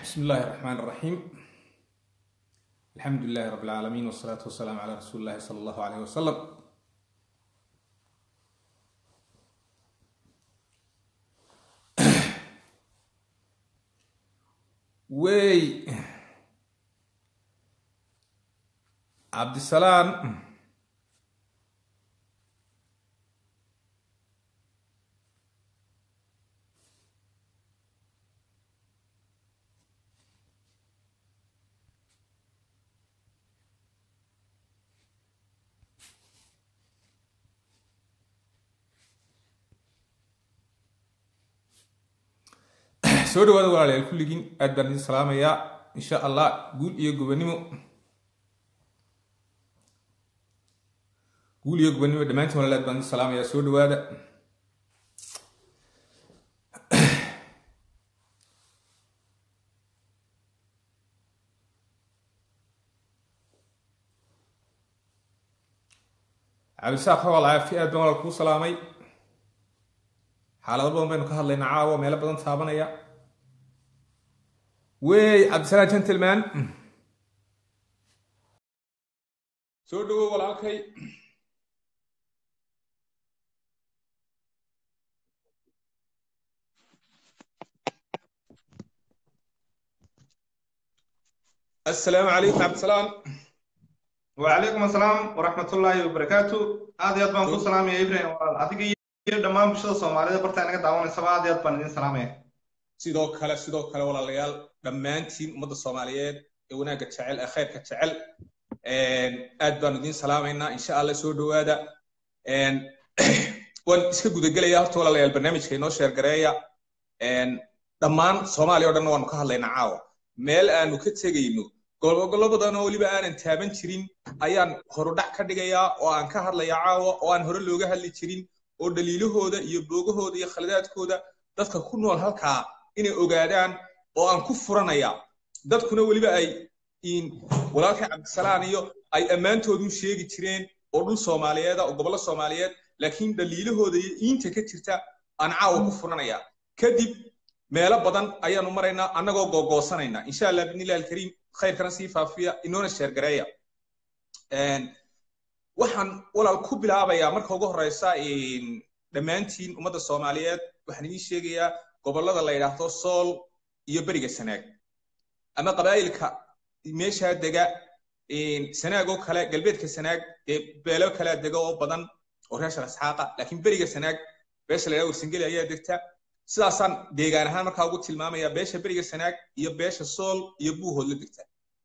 بسم الله الرحمن الرحيم الحمد لله رب العالمين والصلاة والسلام على رسول الله صلى الله عليه وسلم وي عبد السلام soo dhawaada walaalayaal kulligiin aad baan idin salaamayaa insha allah guul iyo gobonimo guul iyo gobonimo dhammaantiin walaal aad baan idin salaamayaa soo dhawaada cabdisaaq xawal caafi aad baan walaal kuu salaamay xaalado badan baynu ka hadlaynaa caawa meelo badan taabanaya wey cabdisalaam gentleman soo dhawow walaalkay assalaamu calaykum cabdisalaam وعليكم السلام ورحمة الله وبركاته هذا يضمن كل سلام يا إبراهيم أديك iyo dhammaan bulshada Soomaalida barta inaga daawanaysa aad iyo aad baan idin salaamaya sidoo kale sidoo kale walaalayaal dhammaantiin ummadda Soomaaliyeed ee wanaagga jecel ee khayrka jecel aad baan idin salaamaynaa insha Allah soo dhawaada waan iska gudagelayaa horta walaalayaal barnaamijka inoo sheer gareeya dhammaan Soomaaliya oo dhan waanu ka hadlaynaa caawa meel aanu ka tegayno gobolo badan oo weliba aanan taaban jirin ayaan horudhac ka dhigayaa oo aan ka hadlayaa caawa oo aan hore looga hadli jirin oo dhaliilahooda iyo boogahooda iyo khaladaadkooda dadka ku nool halkaa inay ogaadaan oo aan ku furanaya dadkuna weliba ay walaalkay cabdisalaan iyo ay ammaantoodun sheegi jireen oo dhul soomaaliyeeda oo gobollo soomaaliyeed laakiin dhaliilahooda iyo iinta ka jirta aan caawa ku furanaya kadib meelo badan ayaanu maraynaa annagoo googoosanayna insha allah bidnillahi alkariim khayrkana sii faafiya inoona sheergareeya waxaan walaal ku bilaabayaa marka ugu horeysa dhammaantiin ummadda soomaaliyeed waxaan idiin sheegayaa gobollada la yidhaahdo sool iyo beriga sanaag ama qabaa'ilka meeshaa dega sanaag oo kale galbeedka sanaag dee beelo kalea dega oo badan oo reeshar isxaaqa laakiin beriga sanaag beesha la yidhahdo warsangeli ayaa degta sidaasaan deegaan ahaan markaa ugu tilmaamaya beesha beriga sanaag iyo beesha sool iyo buuhood la degta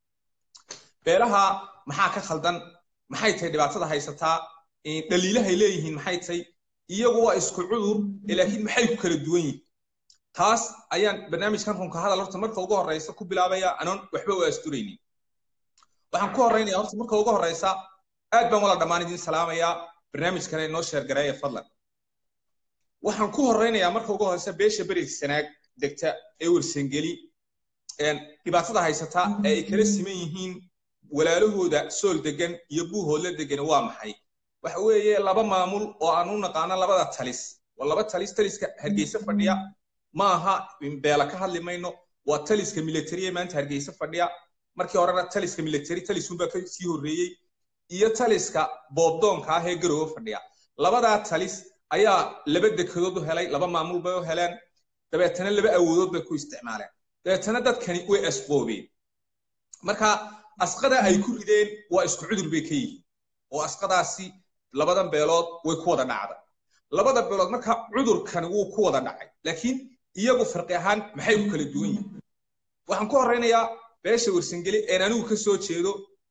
beelaha maxaa ka khaldan maxay tahay dhibaatada haysataa dhaliilahay leeyihiin maxay tahay iyagu waa isku cudur laakiin maxay ku kala duwan yihiin taas ayaan barnaamijkan runka hadal horta marka ugu horeysa ku bilaabaya anoon waxba u asturaynin waxaan ku horeynaya horta marka ugu horeysa aad baan wala dhammaan idin salaamayaa barnaamijkana inoo sheergareeya fadlan waxaan ku horeynayaa marka ugu horeysa beesha berig sanaag degta ee warsangeli dhibaatada haysataa ee ay kala siman yihiin walaalahooda sool degan iyo buuhoodla degan waa maxay waxa weeye laba maamul oo aan u naqaano labada talis waa laba talis taliska hargeysa fadhiya ma aha beela ka hadli mayno waa taliska militariye maanta hargeysa fadhiya markii horena taliska military talisunbaa ka sii horreeyey iyo taliska boobdoonka ah ee garoowe fadhiya labadaa talis ayaa laba dekedood u helay laba maamul bay u heleen dabeetana laba awoodood bay ku isticmaaleen dabeetana dadkani way asqoobeen marka asqada ay ku rideen waa isku cudur bay ka yihiin oo asqadaasi labadan beelood way ku wada dhacda labada beelood marka cudurkani wuu ku wada dhacay laakiin iyagu farqi ahaan maxay ku kala duwan yihiin waxaan ku horeynayaa beesha warsangeli een anigu ka soo jeedo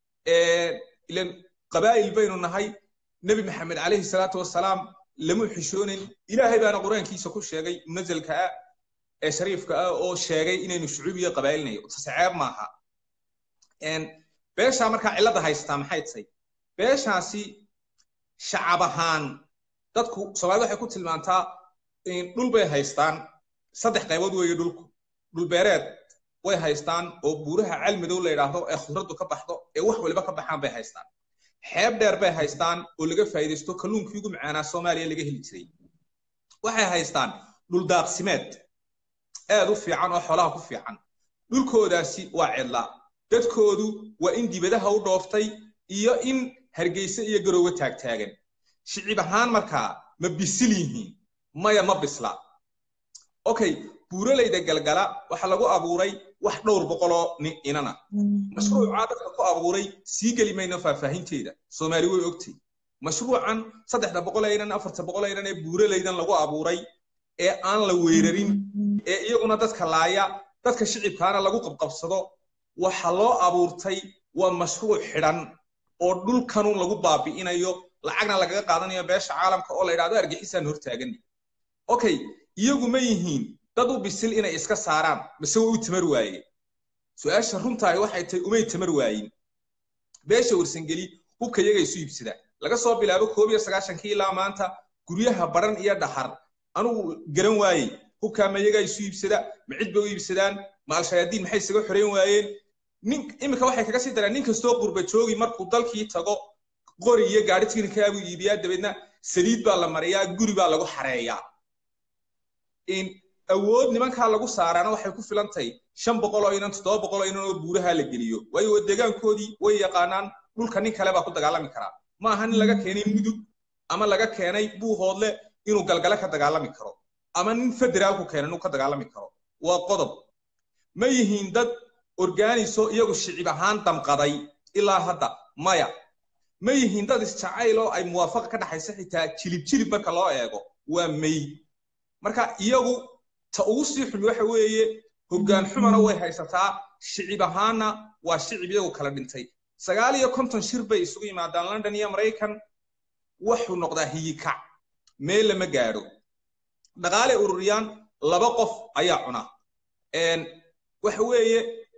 ilan qabaa'il baynu nahay nebi maxamed calayhi salaatu wasalaam lama xishoonin ilaahay baana qur-aankiisa ku sheegay munazalka ah ee shariifka ah oo sheegay inaynu shucuubiya qabaa'ilnayo taseceeb maaha beeshaa markaa cilladda haystaa maxay tahay beeshaasi shacab ahaan dadku soomaalida waxay ku tilmaantaa dhul bay haystaan saddex qaybood weeye dhulku dhulbeereed way haystaan oo buuraha calmadow la yidhaahdo ee khudraddu ka baxdo ee wax waliba ka baxaan bay haystaan xeeb dheer bay haystaan oo laga faa'iidaysto kalluunkii ugu macaanaa soomaaliya laga heli jiray waxay haystaan dhul daaqsimeed aad u fiican oo xoolaha ku fiican dhulkoodaasi waa cidla dadkoodu waa in dibadaha u dhooftay iyo in hargeyse iyo garoowe taagtaagan shicib ahaan markaa ma bisil yihiin maya ma bisla okay buuralayda galgala waxaa lagu abuuray wax dhowr boqoloo inana mashruucaa dadka ku abuuray sii geli mayno faahfaahinteeda soomaali way ogtay mashruucan saddexda boqol aynan afarta boqol aynan ee buuralaydan lagu abuuray ee aan la weerarin ee iyaguna dadka laaya dadka shicibkaana lagu qabqabsado waxa loo abuurtay waa mashruuc xidhan oo dhulkanun lagu baabi'inayo lacagna lagaga qaadanayo beesha caalamka oo la yidhahdo argixisaan hortaagani okay iyagu ma yihiin dad u bisil inay iska saaraan mise way u tamar waayeen su-aasha runtahay waxay tahay umay tamar waayin beesha warsangeli hubka iyaga isu iibsadaan laga soo bilaabo koob iyo sagaashankii ilaa maanta guryaha baran iyo dhaxar anugu garan waayey hubkaa ma iyagaa isu iibsada ma cid bay u iibsadaan ma al-shayaadiin maxay isaga xoreyn waayeen nin iminka waxay kaga sii daraan nin kastoo qurba joogi markuu dalkii tago qori iyo gaadhi tiknikaagu iibiyaa dabeedna saliid baa la mariyaa guri baa lagu xareeyaa awood nimankaa lagu saaraana waxay ku filan tahay shan boqol oo inan toddoba boqol oo inan oo buuraha la geliyo waayo deegaankoodii way yaqaanaan dhulka nin kale baa ku dagaalami karaa ma aha nin laga keenay mudug ama laga keenay buuhoodle inuu galgale ka dagaalami karo ama nin federaalku keenay inuu ka dagaalami karo waa qodob ma yihiin dad organiso iyagu shicib ahaan damqaday ilaa hadda maya ma yihiin dad isjacayl oo ay muwaafaqa ka dhaxaysa xitaa jilib jilib marka loo eego waa may marka iyagu ta ugu sii xumi waxa weeye hoggaan xumana way haysataa shicib ahaanna waa shicib iyagu kala dhintay sagaal iyo konton shir bay isugu yimaadaan london iyo maraykan wuxuu noqdaa hiyikac meel lama gaadho dhaqaale ururiyaan laba qof ayaa cuna waxa weeye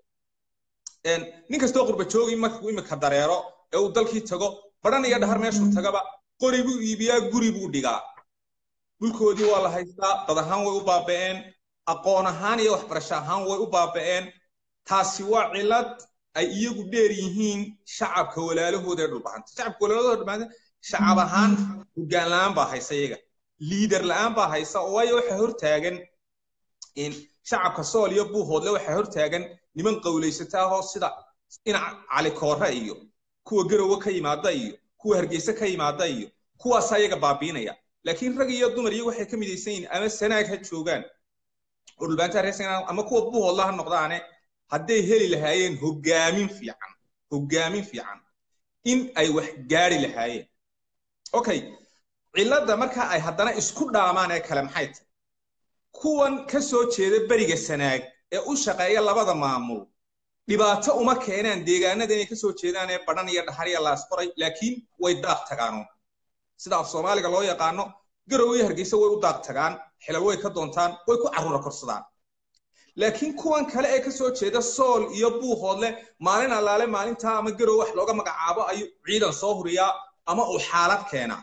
nin kastoo qurba joogi markuu imika dareero ee uu dalkii tago badhan iyo dhahar meeshuu tagaba qori buu iibiyaa guri buu dhigaa dhulkoodii waa la haystaa dad ahaan way u baaba'een aqoon ahaan iyo waxbarasho ahaan way u baaba'een taasi waa cilad ay iyagu dheer yihiin shacabka walaalahooda ee dhulbahanta shacabka walaalahooda dhulbahanta shacab ahaan hoggaan la'aan baa haysa iyaga liidar la'aan baa haysa waayo waxaa hortaagan shacabka sool iyo buuhoodle waxaa hortaagan niman qawlaysataahoo sida dhinac cali koore iyo kuwa garowe ka yimaada iyo kuwa hargeyse ka yimaada iyo kuwaasaa iyaga baabiinaya laakiin rag iyo dumar iyagu waxay ka midaysan yihiin ama sanaag ha joogaan oo dhulbaantaa reer sanaag ama kuwa buuhoodla ha noqdaane hadday heli lahaayeen hoggaamin fiican hoggaamin fiican in ay wax gaari lahaayeen okay cilladda marka ay haddana isku dhaamaan ee kale maxay tahay kuwan ka soo jeeda beriga sanaag ee u shaqeeya labada maamul dhibaato uma keenaan deegaanada inay ka soo jeedaan ee badhan iyo dhaxar iyo laasqoray laakiin way daaq tagaano sida af soomaaliga loo yaqaano garowe iyo hargeysa way u daaq tagaan xilal way ka doontaan way ku carruura korsadaan laakiin kuwan kale ee ka soo jeeda sool iyo buuhoodle maalin allaale maalintaa ama garowe wax looga magacaabo ayuu ciidan soo huriyaa ama uu xaalad keenaa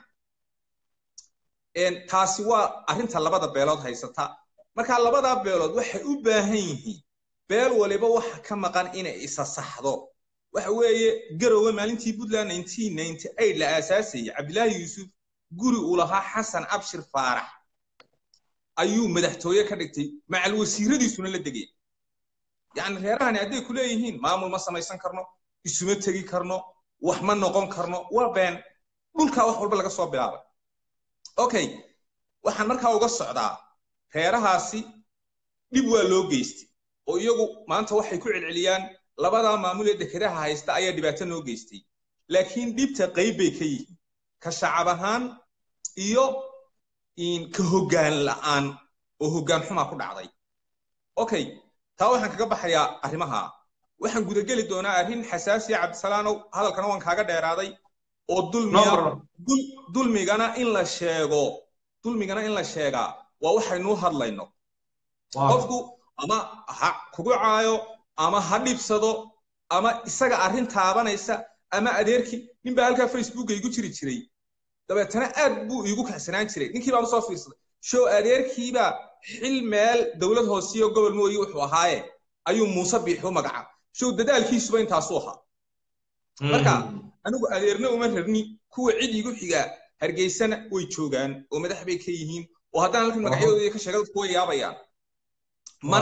taasi waa arrinta labada beelood haysata marka labadaa beelood waxay u baahan yihiin beel waliba waxa ka maqan inay isa saxdo waxa weeye garowe maalintii puntland la aasaasayay cabdilaahi yuusuf guri uu lahaa xasan abshir faarax ayuu madaxtooye ka dhigtay macal wasiiradiisuna la degay yacni reerahani hadday ku leeyihiin maamul ma samaysan karno isuma tegi karno wax ma noqon karno waa been dhulkaa wax walba laga soo bilaabay okay waxaan markaa uga socdaa reerahaasi dhib waa loo geystay oo iyagu maanta waxay ku celceliyaan labadaa maamul ee dekedaha haysta ayaa dhibaato noo geystay laakiin dhibta qayb bay ka yihiin ka shacab ahaan iyo ka hoggaan la'aan oo hoggaan xumaa ku dhacday okay taa waxaan kaga baxayaa arrimaha waxaan gudageli doonaa arrin xasaasiya cabdisalaanow hadalkana waan kaaga dheeraaday oo dulmiga dulmigana in la sheego dulmigana in la sheegaa waa waxaynuu hadlayno qofku ama ha kugu caayo ama ha dhibsado ama isaga arrin taabanaysa ama adeerkii nin baa halkaa facebooka igu jiri jiray dabeetana aad buu iigu kaxsanaan jiray ninkii baan usoo fiirsaday show adeerkiibaa xil meel dowlad hoosiyo gobol mooyi wuxuu ahaaye ayuu muuse biixi u magaca show dadaalkiisuba intaasuu ahaa marka anigu adeerna uma rabni kuwa cid igu xigaa hargeysana way joogaan oo madax bay ka yihiin oo haddaan halkan magacyadooda ka sheega dadku way yaabayaan mana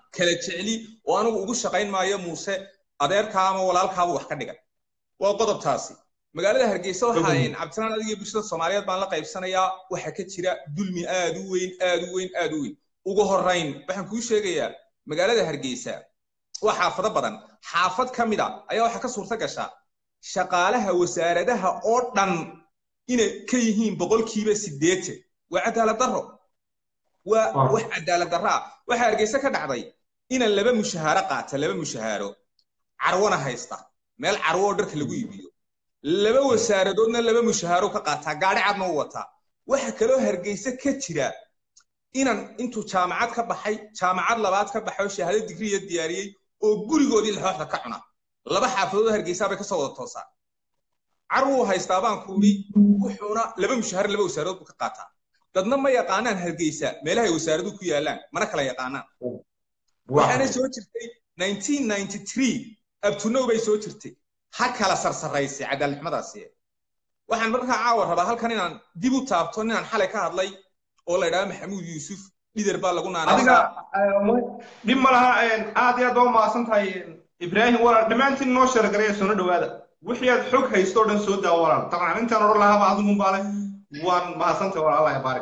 kala jecli oo anigu ugu shaqayn maayo muuse adeerkaa ama walaalkaaba wax ka dhigan waa qodobtaasi magaalada hargeysa waxaan cabdisalaan adiga bulshada soomaaliyeed baan la qaybsanayaa waxa ka jira dulmi aad u weyn aad u weyn aad u weyn ugu horrayn waxaan kuu sheegayaa magaalada hargeysa waa xaafado badan xaafad ka mid a ayaa waxaa ka suurta gashaa shaqaalaha wasaaradaha oo dhan inay ka yihiin boqolkiiba siddeetan waa cadaalad darro waa wax cadaalad darro ah waxaa hargeysa ka dhacday inan laba mushahaaro qaata laba mushahaaro carwana haysta meel carwo oo dharka lagu iibiyo laba wasaaradoodna laba mushahaaro ka qaataa gaadhi cadna u wataa waxa kaloo hargeysa ka jira inan intuu jaamacad ka baxay jaamacad labaad ka baxay oo shahaado digriya diyaariyey oo gurigoodii laxooxda ka cuna laba xaafadood hargeysa bay kasoo wada toosaa carwuu haystaa baan kuuhi wuxuuna laba mushahaar laba wasaarood buu ka qaataa dadna ma yaqaanaan hargeysa meelahay wasaaraduhu ku yaalaan mana kala yaqaanaan waxaana soo jirtay abtunow bay soo jirtay ha kala sarsaraysay cadaaladnimadaasi waxaan markaa caawa rabaa halkan inaan dib u taabto ninaan xalay ka hadlay oo la idhaha maxamuud yuusuf dhider baa lagu adiga dhib ma laha aad iyo aad baa umahadsan tahay ibraahim walaal dhammaantiin noo sheergaraya soona dhowaada wixii aad xog haysto o dhan soo daa walaal dabcan intaan odhan lahaaba adigun baa leh waan mahadsantahay walaal allah baarik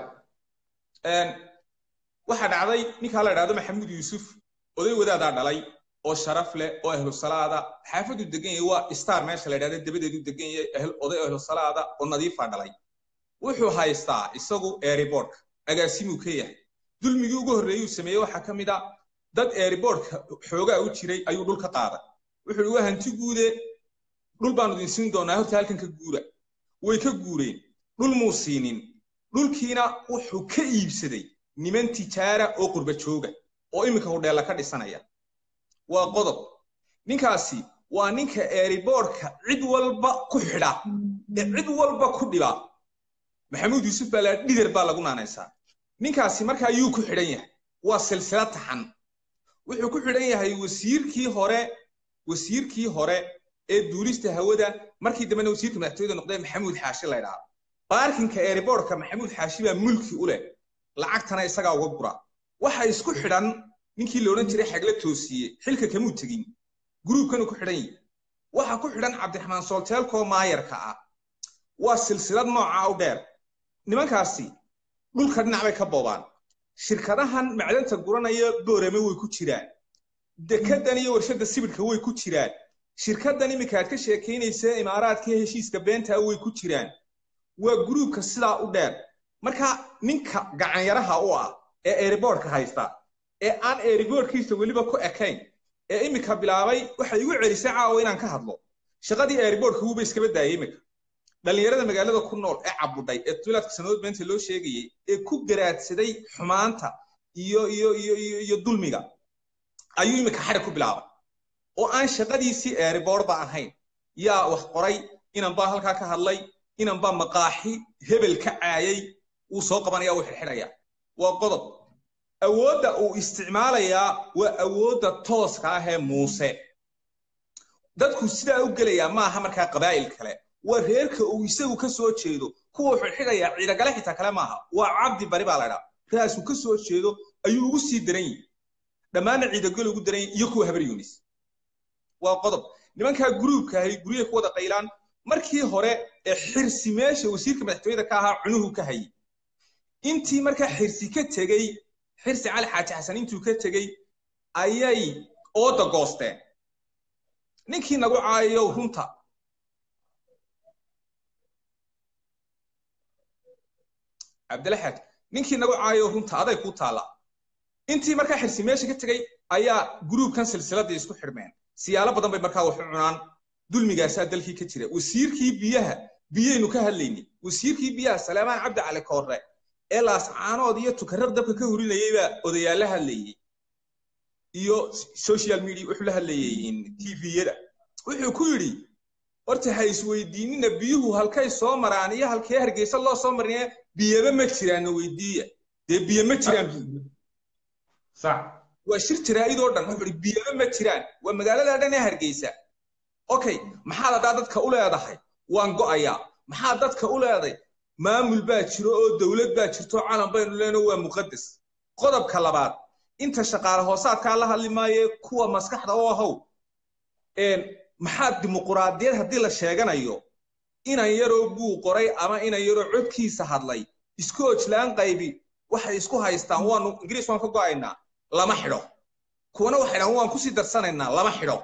waxaa dhacday ninkaa la idhahdo maxamuud yuusuf oday wadaadaa dhalay oo sharaf leh oo ahlu salaada xaafadu degan yahay waa star meesha la yidhahda dabadeedu degan yahay oday ahlu salaada oo nadiifa dhalay wuxuu haystaa isagu airbortka agaasimuu ka yahay dulmigii ugu horreeyuu sameeyey waxaa ka mid a dad airbortka xoogaa u jiray ayuu dhul ka qaaday wuxuu waa hanti guude dhul baanu idin siin doonaa horta halkan ka guura way ka guureen dhul muu siinin dhulkiina wuxuu ka iibsaday niman tijaara oo qurba jooga oo iminka hudheella ka dhisanaya waa qodob ninkaasi waa ninka airbortka cid walba ku xidha ee cid walba ku dhiba maxamuud yuusuf baa laa dhider baa lagu naanaysaa ninkaasi marka ayuu ku xidhan yahay waa silsilad taxan wuxuu ku xidhan yahay wasiirkii hore wasiirkii hore ee duulista hawada markii dambena wasiirka madaxtooyada noqdee maxamuud xaashi la ydhaha baarkinka airbortka maxamuud xaashi baa mulki u leh lacagtana isagaa uga gura waxa isku xidhan ninkii la odhan jiray xagla toosiye xilka kamuu tegin gruubkanu ku xidhan yihi waxa ku xidhan cabdiraxmaan soolteelkoo maayarka ah waa silsilad nooca u dheer nimankaasi dhulka dhinac bay ka boobaan shirkadahan macdanta guranaya boorame way ku jiraan dekedan iyo warshadda sibidhka way ku jiraan shirkaddan iminka aad ka sheekaynaysa imaaraadka heshiiska beentaa way ku jiraan waa gruubka sidaa u dheer marka ninka gacanyaraha u ah ee airbortka haysta ee aan airbortkiisa weliba ku ekayn ee iminka bilaabay waxay igu celisay caawa inaan ka hadlo shaqadii airbortka wuuba iskaba daayay iminka dhallinyarada magaalada ku nool ee cabudhay ee tulaadka sanadood beenta loo sheegayey ee ku garaadsaday xumaanta iyo iyo iyo iyo iyo dulmiga ayuu iminka xadhi ku bilaabay oo aan shaqadiisii airbortba ahayn yaa wax qoray inan baa halkaa ka hadlay inan baa maqaaxi hebel ka caayay wuu soo qabanaya wuu xidhxidhaya waa qodob awoodda uu isticmaalayaa waa awoodda tooska ah ee muuse dadku sidaa u gelayaa maaha markaa qabaa'il kale waa reerka uu isagu ka soo jeedo kuwa xidhxidhaya ciidagale xitaa kale maaha waa cabdi bari baa laydhaa raasuu ka soo jeedo ayuu ugu sii daran yihi dhammaanna ciidagel ugu daran yihi iyo kuwa habar yunis waa qodob nimankaa gruubka ahay guryaha ku wada qaylaan markii hore ee xirsi meesha wasiirka madaxtooyada ka ahaa cunuhu ka hayay intii markaa xirsi ka tegey xirsi cali xaaji xasan intuu ka tegey ayay ooda goosteen ninkii nagu caayayow runta cabdilaxaad ninkii nagu caayayow runta aday kuu taalla intii markaa xirsi meesha ka tegey ayaa gruubkan silsiladii isku xidhmeen siyaalo badan bay markaa wax u cunaan dulmigaasaa dalkii ka jira wasiirkii biyaha biyaynu ka hadlaynay wasiirkii biyaha salaamaan cabdi cali koorre ee laascaanood iyo tukarraq dabka ka hurinayay baa odayaal la hadlayey iyo social media wuxuu la hadlayey tviyada wuxuu ku yidhi horta ha isweydiinina biyuhu halkay soo maraan iyo halkee hargeysa loo soo marinaye biyaba ma jiraanna weydiiya dee biyo ma jiraan waa shir jaraa'idoo dhan wuxuu ihi biyaba ma jiraan waa magaalada dhan ee hargeysa okay maxaad haddaa dadka u leedahay waan go'ayaa maxaad dadka u leeday maamul baa jiro oo dowlad baa jirto calan baynu leenoo waa muqaddas qodobka labaad inta shaqaale hoosaadkaa la hadli maaye kuwa maskaxda u ahow maxaa dimuquraadiyad haddii la sheeganayo inan yaroo buu qoray ama inan yaroo codkiisa hadlay isku ojlaan qaybi waxay isku haystaan waanu ingiriis waan ka go'aynaa lama xidho kuwana waxay dhahan waan kusii darsanaynaa lama xidho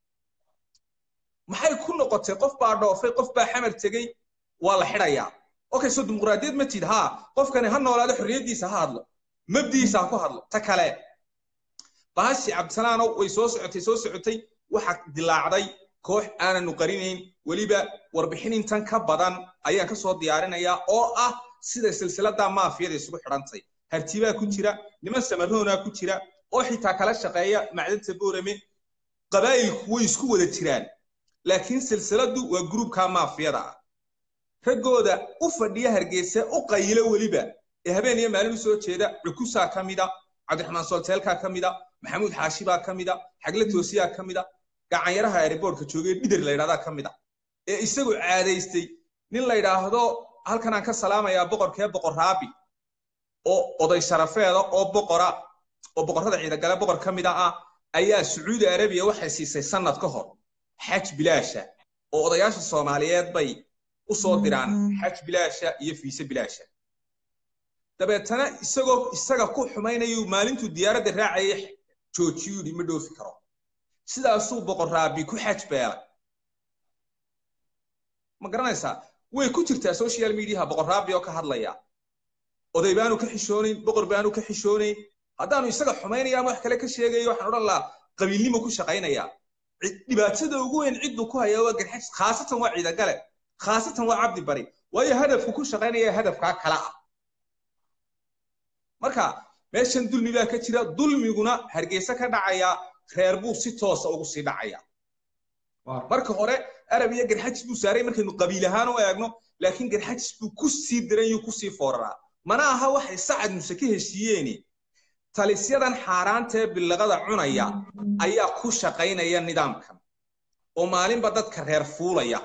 maxay ku noqotay qof baa dhoofay qof baa xamar tegey waa la xidhayaa okay so dimuquraadiyad ma tid haa qofkani ha noolaado xorriyaddiisa ha hadlo mabdiisa ha ku hadlo ta kale bahashi cabdisalaanow way soo socotay soo socotay waxa dilaacday koox aananu qarinayn weliba warbixin intan ka badan ayaan ka soo diyaarinayaa oo ah sida silsilada maafiyada isugu xidhantay hartibaa ku jira niman samaroonaa ku jira oo xitaa kala shaqeeya macdanta boorame qabaa'ilku way isku wada jiraan laakiin silsiladu waa gruubka maafiyada ah raggooda u fadhiya hargeysa u qayilo weliba ee habeen iyo maalin u soo jeeda cukusaa ka mida cabdiraxmaan solteelkaa ka mida maxamuud xaashibaa ka mida xagle toosiyaa ka mida gacanyaraha airboortka joogay dhider la yidhahdaa ka mida ee isagu caadaystay nin la yidhaahdo halkan aan ka salaamayaa boqorkee boqor raabi oo oday sharafeeda oo boqora oo boqorrada ciidagale boqor ka mida ah ayaa sacuudi arabiya waxay siisay sannad ka hor xaj bilaasha oo odayaasha soomaaliyeed bay u soo diraan xaj bilaasha iyo fiise bilaasha dabeetana isagoo isaga ku xumaynayuu maalintuu diyaaradda raacayay joojiyuu yidhi ma dhoofi karo sidaasuu boqor raabi ku xaj beelay ma garanaysaa way ku jirtaa social mediaha boqor raabi oo ka hadlaya oday baanu ka xishoonayn boqor baanu ka xishoonayn haddaanu isaga xumaynaya ama wax kale ka sheegayo waxaan odhan lahaa qabiilnimo ku shaqaynaya dhibaatada ugu weyn cidduu ku haya waa garxajis khaasatan waa ciidagale khaasatan waa cabdi bari waayo hadafku ku shaqaynaya hadafkaa kala ah marka meeshan dulmi baa ka jira dulmiguna hargeysa ka dhacaya reer buu si toosa ugu sii dhacaya marka hore arab iyo garxajis buu saaray markaynu qabiil ahaan u eegno laakiin garxajis buu ku sii diran yuu ku sii fooraraa mana aha waxay sacad muse ka heshiiyeeni talisyadan xaaraantee billaqada cunaya ayaa ku shaqaynaya nidaamkan oo maalinba dadka reer fuulaya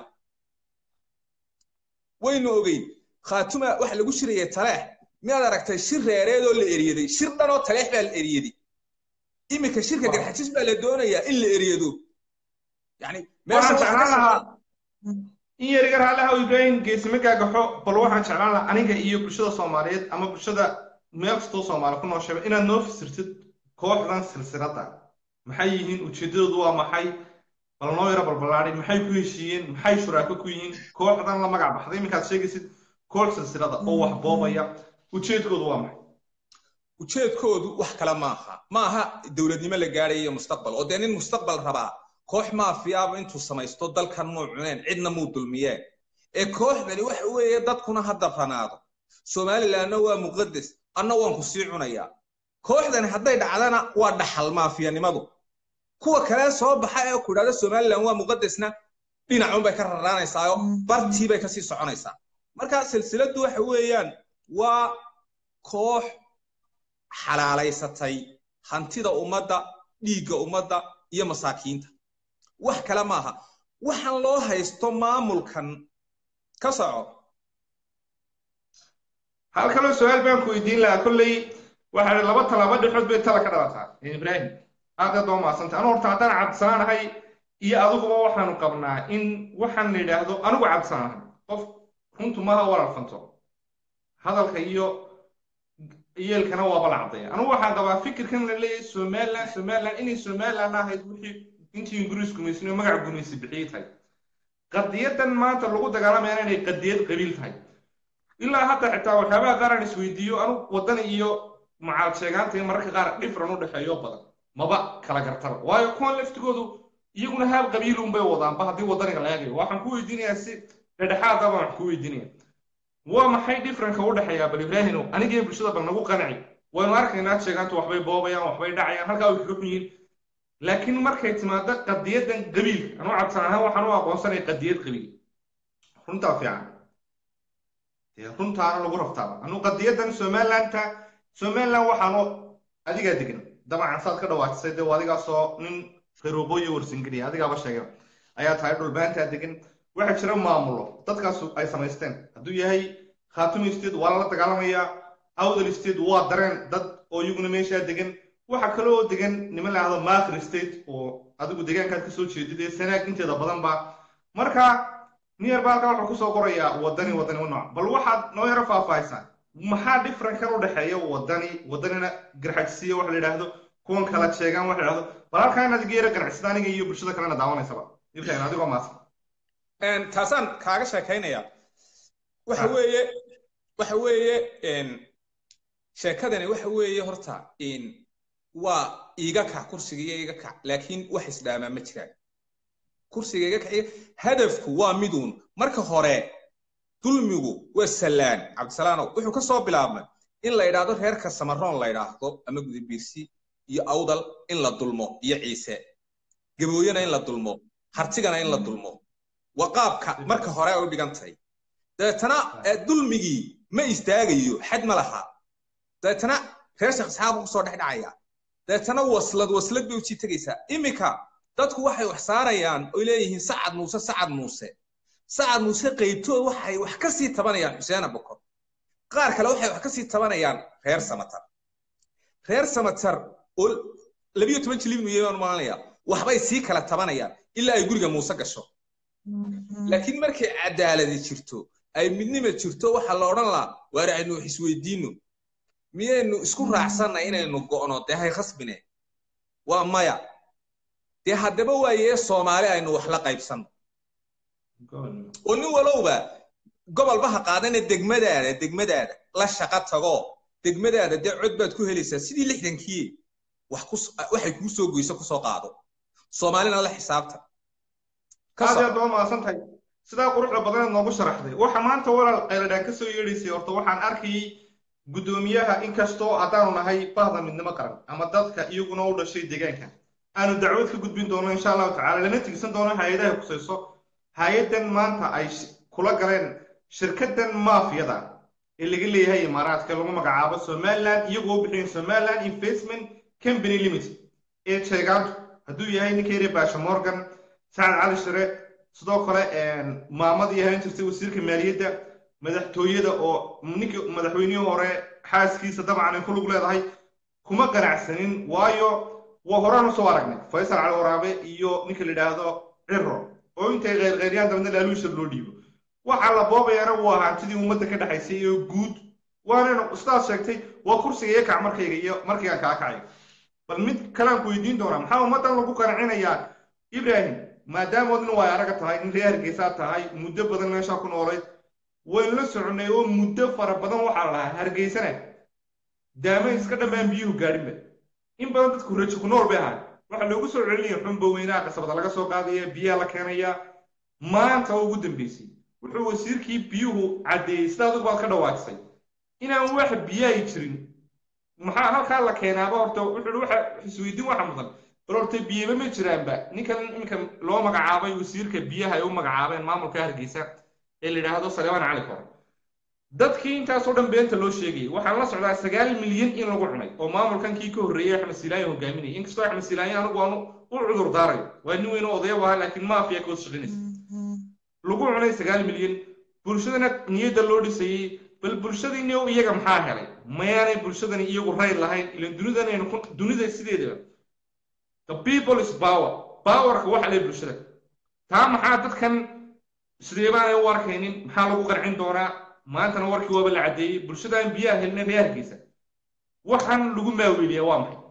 waynu ogeyn khaatuma waxa lagu shirayay taleex miyaad aragtay shir reereedoo la eriyaday shir dhanoo taleex baa la eriyaday iminka shirka garxajis baa la doonayaa in la eriyado yani waxaan jeclaan lahaa in yariga raalliha ibrahim geesime gaagaxo bal waxaan jeclaan lahaa aniga iyo bulshada soomaaliyeed ama bulshada meel kastoo soomaali ku nooshaba inaad noo fasirtid kooxdan silsiladda maxay yihiin ujeeddadoodu waa maxay bal noo yaro balballaadhi maxay ku heshiiyeen maxay shuraako ku yihiin kooxdan la magac baxday iminkaad sheegaysid koox silsilada oo wax boobaya ujeedkoodu waa maxay ujeedkoodu wax kale maaha maaha dowladnimo la gaadhayo mustaqbal oo dee nin mustaqbal rabaa koox maafiyaaba intuu samaysto dalkan muu cuneen cidna muu dulmiyeen ee kooxdani waxa weeye dadkuna ha dabranaado somalilandna waa muqadas anna waan ku sii cunayaa kooxdani hadday dhacdana waa dhaxal maafiyanimadu kuwa kale soo baxa ee ku idhahda somaliland waa muqadasna dhinacunbay ka raraanaysaayo bartii bay kasii soconaysaa marka silsiladdu waxa weeyaan waa koox xalaalaysatay hantida ummadda dhiigga ummadda iyo masaakiinta wax kale maaha waxaan loo haysto maamulkan ka soco hal kaloo su-aal baan ku weydiin lahaa kolley waxaa laba talaabo dhexood bay tala ka dhalataa ibrahim aad aad waa mahadsantay anu horta haddaan cabdisanaanahay iyo adiguba waxaanu qabnaa in waxaan la yidhaahdo anigu cabdisanaanahay qof runtu maaha walaalfanto hadalka iyo yeelkana waaba la caddeeya anigu waxaan qabaa fikirkan la leeyahay somaliland somaliland inay somaliland ahayd wixii intii ingiriis gumaysan oo magac gumaysi bixiyey tahay qadiyadan maanta lagu dagaalamayana inay qadiyad qabiil tahay ilaa hadda xitaa waxyaabaha qaar aan isweydiiyo anigu waddan iyo macaal sheegaanta in mararka qaar dhifran u dhexeeyo badan maba kala gartaba waayo kuwan laftigoodu iyaguna haal qabiilun bay wadaanba haddii waddaniga la eegayo waxaan ku weydiinayaa si dhedhexaadaba waxaan ku weydiinaya waa maxay dhifranka u dhexeeyaa bal ibraahimow anigii bulshada bal nagu qanci waynu arkaynaa sheegaantu waxbay boobayaan waxbay dhacayaan halkaa way kaga xun yihiin laakiin markay timaado qadiyadan qabiilka anuu cabsan ahaan waxaan u aqoonsanay qadiyad qabiil runtaa fiican runtaana lagu raftaaba anuu qadiyadan somalilanta somaliland waxaanu adigaa degan dabcan saad ka dhawaatisay dee adigaasoo nin qarooboyo warsingeliya adigaaba sheegay ayaa tahay dhulbaantaa degan waxaa jira maamulo dadkaas ay samaysteen hadduu yahay khaatumi state waa lala dagaalamayaa awdal state waa dareen dad oo iyaguna meeshaa degan waxa kale oo degan niman la yahdo mathri state oo adigu deegaankaad kasoo jeedid ee sanaag inteeda badan ba marka niyar baa halkaa wuxuu kusoo qorayaa wadani wadani nooc bal waxaad noo yaro faahfaahisaa maxaa differenkan u dhexeeya wadani wadanina garxajsiya waxa la yidhaahdo kuwan kala sheegaan waxa la yidhahdo bal halkaa inaad iga yaro ganacsada aniga iyo bulshada kalena daawanaysaba ibrahim adigoo maasan taasaan kaaga sheekaynaya waxa weeye waxa weeye sheekadani waxa weeye horta waa iiga kac kursiga iyo iiga kac laakiin wax isdhaamaa ma jiraan kursiga iga kac hadafku waa miduun marka hore dulmigu waa sallaan cabdisalaanow wuxuu ka soo bilaabmay in la yidhaahdo reerka samaroon la yidhaahdo ama gudabiirsi iyo awdal in la dulmo iyo ciise gabooyana in la dulmo hartigana in la dulmo waa qaabka marka hore ay u dhigan tahay dabeetana dulmigii ma istaagayo xad ma laha dabeetana reer sheekh isxaaqu kusoo dhex dhacaya dabeetana waslad waslad bay usii tegaysaa iminka dadku waxay wax saarayaan oy leeyihiin sacad muuse sacad muuse sacad muuse qaybtood waxay wax ka sii tabanayaan xuseena bokor qaar kale waxay wax ka sii tabanayaan reer samatar reer samatar oo labiyo toban jilib nuye baan malanaya waxbay sii kala tabanayaan ilaa ay guriga muuse gasho laakiin markay cadaaladi jirto ay midnima jirto waxaa la odhan lahaa waar aynu wax isweydiino miyaynu isku raacsanna inaynu go'no dee hay khasbine waa maya dee haddaba waayee soomaali aynu wax la qaybsanno oo nin walowba gobolba ha qaadana degmadaada degmadaada la shaqo tago degmadaada dee cod baad ku helaysaa sidii lixdankii waxay kuu soo goyso kusoo qaado soomaalina la xisaabta aad aad baa mahadsan tahay sidaa quruxda badanaad noogu sharaxday waxa maanta walaal qayladhaan ka soo yeedhaysay horta waxaan arkayay guddoomiyaha inkastoo haddaanu nahay bahda midnimo qaran ama dadka iyaguna u dhashay deegaanka aanu dacwad ka gudbin doono insha allahu tacala lana tigsan doono hay-adaha kusayso hay-addan maanta ay kula galeen shirkaddan maafiyada ee laga leeyahay imaaraadka lagu magacaabo somaliland iyagoo bixiyeen somaliland investment company limited ee sheegaantu hadduu yahay ninka yare baasha morgan sacad cali shire sidoo kale maamadii ahaan jirtay wasiirka maaliyadda madaxtooyada oo ninkii madaxweynihii hore xaaskiisa dabcan ay ku lug leedahay kuma ganacsanin waayo waa horaan usoo aragnay faysal cali waraabe iyo ninka la yidhaahdo ciro oo intay qeyrqeyryaan dabadna laaluusha loo dhiibo waxaa la boobayana waa hantidii ummadda ka dhexaysay oo guud waanaynu sidaas sheegtay waa kursiga iyo kac markayga iyo markaygaan kaa kacay bal mid kalean ku weydiin doonaa maxaa ummaddan lagu qancinayaa ibrahim maadaamood nin waay araga tahay nin reer hargeysaa tahay muddo badan meeshaa ku noolayd waynu la soconay oo muddo fara badan waxaa la lahaa hargeysana daama iska dhammaan biyuhu gaadhinba in badan dadku rajo ku nool bay ahay waxaa loogu soo celinaya xunba weynaha qasabada laga soo qaadaya biyaha la keenaya maanta oo ugu dambeysay wuxuu wasiirkii biyuhu caddeeyey sida adigu baad ka dhawaajisay inaan wax biyahay jirin maxaa halkaa la keenaaba horta wuxuu waxa isweydiin waxa mudan bal horta biyaba ma jiraanba ninkan iminka loo magacaabay wasiirka biyaha ay u magacaabeen maamulka hargeysa ee la yidhaahdo saleeman cali kore dadkii intaasoo dhan beenta loo sheegayay waxaan la socdaa sagaal milyan in lagu cunay oo maamulkankii ka horreeyey axmed siilaayo hogaaminayay inkastoo axmed siilaayo anigu aanu u cudur daarayo waa nin weyn oo odaya ahaa laakiin maafiya ka hoos shaqinaysa lagu cunay sagaal milyan bulshadana niyadda loo dhisayey bal bulshadiini iyaga maxaa helay mayaanay bulshadani iyagu rayl lahayn ilan dunidanaynu dunida sideedaba the people is power powerka waxa leh bulshada taa maxaa dadkan sidee baanay u arkaynin maxaa lagu qarcin doonaa maantana warkii waaba la caddeeyey bulshadaan biyaha helnay reer hargeysa waxaan lagu maaweeliyaa waa maxay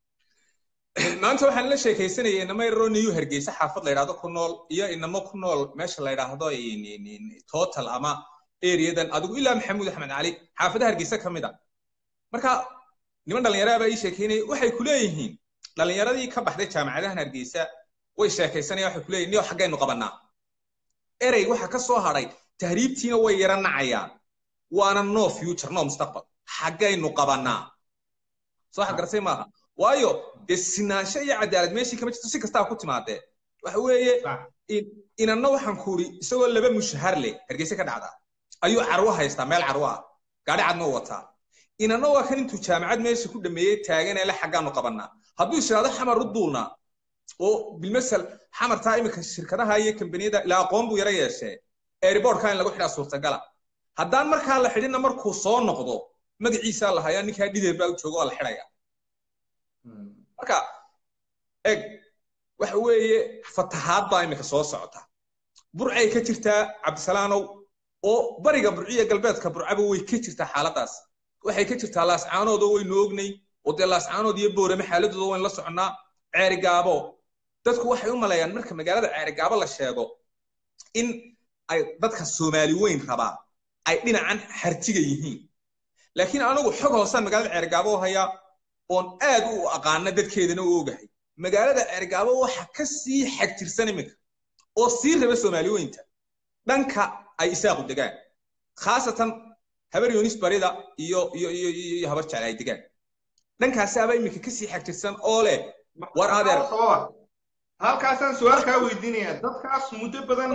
maanta waxaan la sheekaysanayay inamo yaroo niyu hargeysa xaafad la yidhahdo ku nool iyo inamo ku nool meesha la yidhaahdo total ama areadan adigu ilaa maxamuud axmed cali xaafadaha hargeysa ka mid a marka niman dhallinyaraha baa ii sheekeynaya waxay ku leeyihiin dhallinyaradii ka baxday jaamacadahan hargeysa way sheekaysanaya waxay ku leeyihin niyo xaggaynu qabannaa erey waxa ka soo hadhay tahriibtiina way yara nacayaan waana no future no mustaqbal xaggaynu qabannaa soo xagarsay maaha waayo dee sinaansho iyo cadaalad meeshii kama jirto si kastaa ku timaadee waxa weeye inanna waxaan ku uri isagoo laba mushahar leh hargeysa ka dhacdaa ayuu carwo haystaa meel carwo ah gaadhi cadna u wataa inanna waa kan intuu jaamacad meesha ku dhameeyey taagan ele xaggaanu qabannaa hadduu ishiraado xamar u duulnaa oo bilmasal xamartaa iminka shirkadaha iyo kambaniyada ilaa aqoon buu yara yeeshee airbortka in lagu xidhaa suurtagala haddaan markaa la xidhinna markuu soo noqdo magaciisaa la hayaa ninkaa dhideer baa u jooga waa la xidhaya marka eg waxa weeye fatahaad baa iminka soo socota burcay ka jirtaa cabdisalaanow oo bariga burciya galbeedka burcaba way ka jirtaa xaaladaas waxay ka jirtaa laascaanoodoo waynu ognay oo dee laascaanood iyo boorame xaaladooda waynu la soconnaa ceerigaabo dadku waxay u maleeyaan marka magaalada ceerigaabo la sheego in ay dadka soomaali weyn rabaa ay dhinacan hartiga yihiin laakiin anigu xog hoosaan magaalada ceerigaabo u hayaa oon aad u aqaana dadkeedana u ogahay magaalada ceerigaabo waxa ka sii xagtirsan iminka oo sii raba soomaali weynta dhanka ay isaaqu degaan khaasatan habar yunis barida iyo iyo iyo iyo habar jecel ay degaan dhankaasaaba iminka kasii xagtirsan oo leh war adeer halkaasaan su-aal kaa weydiinaya dadkaas muddo badan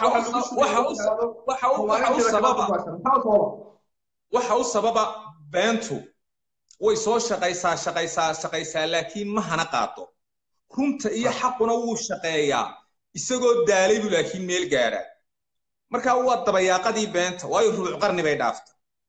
waxa u sababa beentu way soo shaqaysaa shaqaysaa shaqaysaa laakiin ma hana qaado runta iyo xaquna wuu shaqeeyaa isagoo daalay buu laakiin meel gaadha marka waa dabayaaqadii beenta waayo rubuc qarni bay dhaafta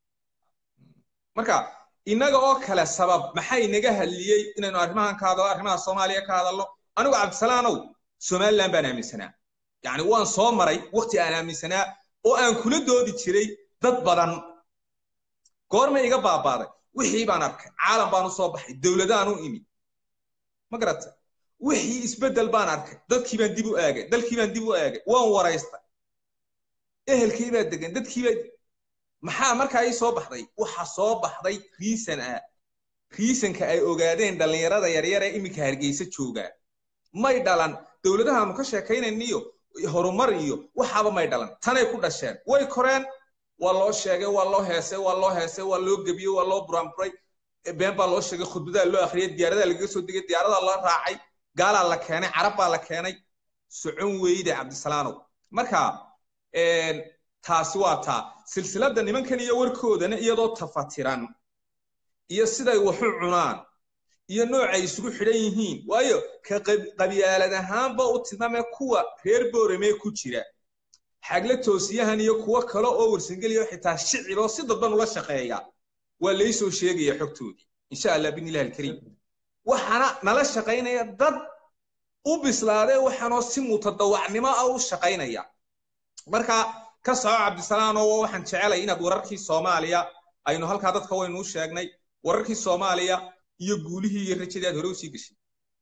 marka innaga oo kale sabab maxay naga hadliyey inaynu arrimahan ka hadallo arrimaha soomaaliya ka hadallo anigu cabdisalaanow somaliland baan aaminsanaa yacni waan soo maray waqti aan aaminsanaa oo aan kula doodi jiray dad badan goorma iga baabaaday wixii baan arkay caalam baan u soo baxay dowladaan u imi ma garata wixii isbeddel baan arkay dadkii baan dib u aagay dalkii baan dib u aagay waan waraystay ehelkii baa degan dadkii baa maxaa markaa ii soo baxday waxa soo baxday riisan ah riisanka ay ogaadeen dhallinyarada yaryar ee iminka hargeysa joogaa may dhalan dowladahaanu ka sheekaynayniyo horumar iyo waxaaba may dhalan tanay ku dhasheen way koreen waa loo sheegay waa loo heesay waa loo heesay waa loo gebiyey waa loo buraanburay been baa loo sheegay khudbadaa loo akhriyay diyaaradaa lagaga soo degay diyaaradaa la raacay gaalaa la keenay carab baa la keenay socon weyde cabdisalaanow marka taasi waa taa silsiladda nimankan iyo warkoodana iyadoo tafatiran iyo siday waxu cunaan iyo noocay isugu xidhan yihiin waayo ka qabyaalad ahaanba u tilmaamee kuwa reer boorame ku jira xagle toosiyahan iyo kuwo kale oo warsangeliya xitaa shiciboo si dadban ula shaqeeya waa laysoo sheegaya xogtoodii insha allah binilah alkariim waxaana nala shaqaynaya dad u bislaadee waxaanoo si mutadawacnimo ah u shaqaynaya marka ka soco cabdisalaam oo waxaan jecelay inaad wararkii soomaaliya aynu halkaa dadka waynu u sheegnay wararkii soomaaliya iyo guulihii iyo rajadii aad hore usii gashay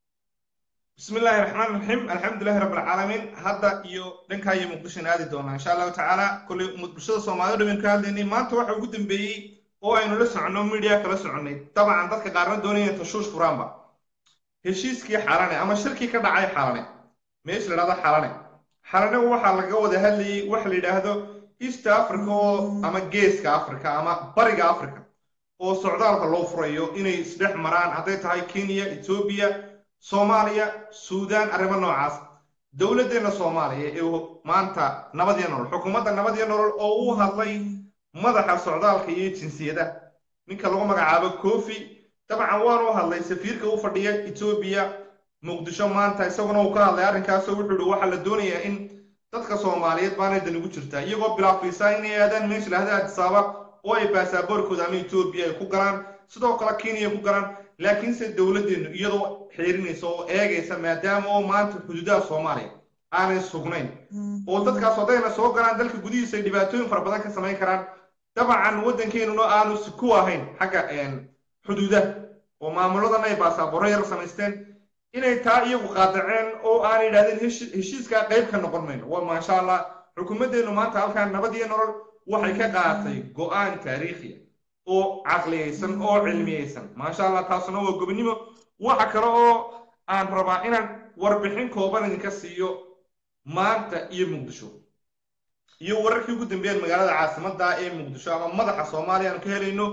بسم الله الرحمن الرحيم الحمد لله رب العالمين هذا يو دنكا يو مقدش نادي دونا إن شاء الله تعالى كل مقدشة سومالي دمين كهالديني ما أنت واحد قدام بي oo aynu la soconno media kala soconnay dabcan dadka qaarna doonaya tashuush furaanba heshiiskii xalane ama shirkii ka dhacay xalane meesha la dhahdo xalane xalane waxaa laga wada hadlayay waxa la yidhaahdo east africa oo ama geeska africa ama bariga africa oo socdaalka loo furayo inay isdhex maraan hadday tahay kenya etoobiya soomaaliya suudaan arrimo noocaas dowladdeenna soomaaliya ee maanta nabad iyo nolol xukuumadda nabad iyo nolol oo u hadlay madaxa socdaalka iyo jinsiyada ninka lagu magacaabo kofi dabcan waanu hadlay safiirka u fadhiya etoobiya muqdisho maanta isaguna uu ka hadlay arrinkaasoo wuxuu ihi waxaa la doonayaa in dadka soomaaliyeed baanay dan ugu jirtaa iyagoo bilaafiisaa inay aadaan meesha lahda adisaaba oo ay baasaboorkooda ama etoobiya ay ku galaan sidoo kale kenya ku galaan laakiinse dowladdeennu iyadoo xiirinaysa oo eegaysa maadaama oo maanta xuduudaha soomaaliya aanay sugnayn oo dadkaas haddayna soo galaan dalka gudihiisa ay dhibaatooyin fara badan ka samayn karaan dabcan waddankeenuna aanu ku ahayn xagga xuduudaha oo maamuladan ay baasaboorro yar samaysteen inay taa iyagu qaadaceen oo aanay yidhahdeen heshiiskaa qayb ka noqon mayno waa maasha allah xukuumaddeennu maanta halkaan nabad iyo nolol waxay ka qaadatay go'aan taariikhiya oo caqliyaysan oo cilmiyaysan maasha allah taasuna waa gobonimo waxa kale oo aan rabaa inaan warbixin kooban idinka siiyo maanta iyo muqdisho iyo wararkii ugu dambeeyeen magaalada caasimadda ee muqdisho ama madaxa soomaaliya aanu ka helayno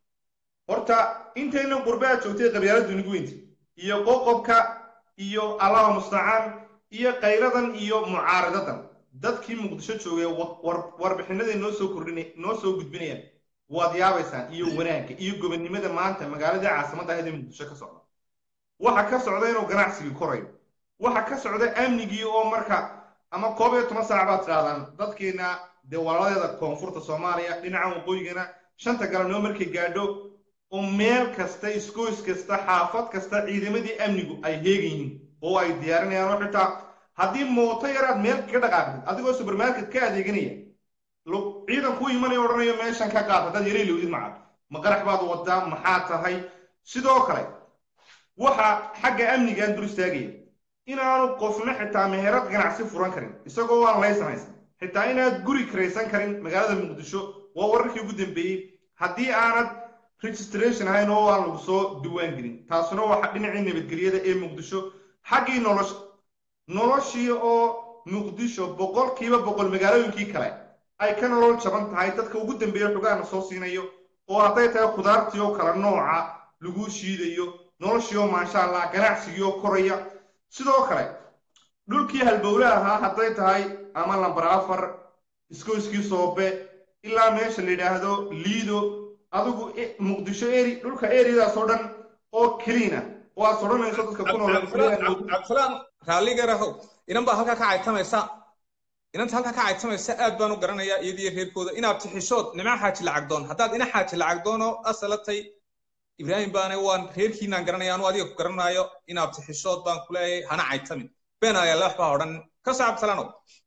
horta intayna qurbaha joogtay qabyaaladdu nigu weynta iyo qoqobka iyo allaha mustacaan iyo qayradan iyo mucaaradadan dadkii muqdisho joogay warbixinaday noo soo kordhin noo soo gudbinayaan waad yaabaysaan iyo wanaagga iyo gobonnimada maanta magaaladii caasimadda ahayd ee muqdisho ka socda waxa ka socda inuu ganacsigii korayo waxa ka socda amnigii oo marka ama koob iyo toban saac baad tidhahdaan dadkeena dee walaaladeeda koonfurta soomaaliya dhinaca waqooyigana shanta galabnimo markay gaadho oo meel kasta iskoys kasta xaafad kasta ciidamadii amnigu ay heegan yihiin oo ay diyaarinayaan oo xitaa haddii mooto yaraad meel kaga dhaqaaqdid adigoo supermarket ka adeeganaya ciidan kuu imanayo odhanayo meeshan ka qaad haddaad yaray lowdid maca ma qarax baad wadaa maxaa tahay sidoo kale waxa xagga amnigaan dur istaagaya inaanu qofna xitaa meherad ganacsi furan karin isagoo aan laysan haysan xitaa inaad guri karaysan karin magaalada muqdisho waa wararkii ugu dambeeyey haddii aanad registration ahayn oo aan lagu soo diwaan gelin taasuna waa dhinacii nabadgelyada ee muqdisho xaggii nolosha noloshii oo muqdisho boqolkiiba boqol magaalooyinkii kale ay ka nolol jaban tahay dadka ugu dambeeya xogaana soo siinayo oo hadday tahay khudaartii oo kale nooca lagu shiidayo noloshii oo maasha allah ganacsigii oo koraya sidoo kale dhulkii halbowle ahaa hadday tahay ama lambar afar iskoyskii soobe ilaa meesha la yidhaahdo liido adigu muqdisho eri dhulka eriyadaas oo dhan oo keliina oo aad sodhanayso dadka ku noolcabdisalaan raalligarahow inan baa halkaa ka caytamaysa inanta halkaa ka caytamaysa aad baan u garanayaa iyadiyo reerkooda inaad tixishood nimca xaaji lacagdoon haddaad ina xaaji lacagdoon oo asalatay ibraahim baane waan reerkiinaan garanaya anu adiga ku garanaayo inaad tixishood baan ku leeyahay hana caytamin been ayaale waxbaa odhan ka soo cabdisalaanow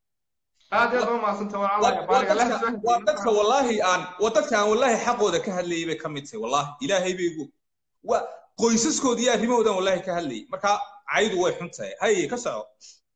aad aad u waa dadka wallaahi aan waa dadka aan wallaahi xaqooda ka hadlayay bay ka mid tahay wallaahi ilaahay bay igu waa qoysaskooda iyo arrimahoodan wallaahi ka hadlayay marka caydu way xun tahay haye ka soco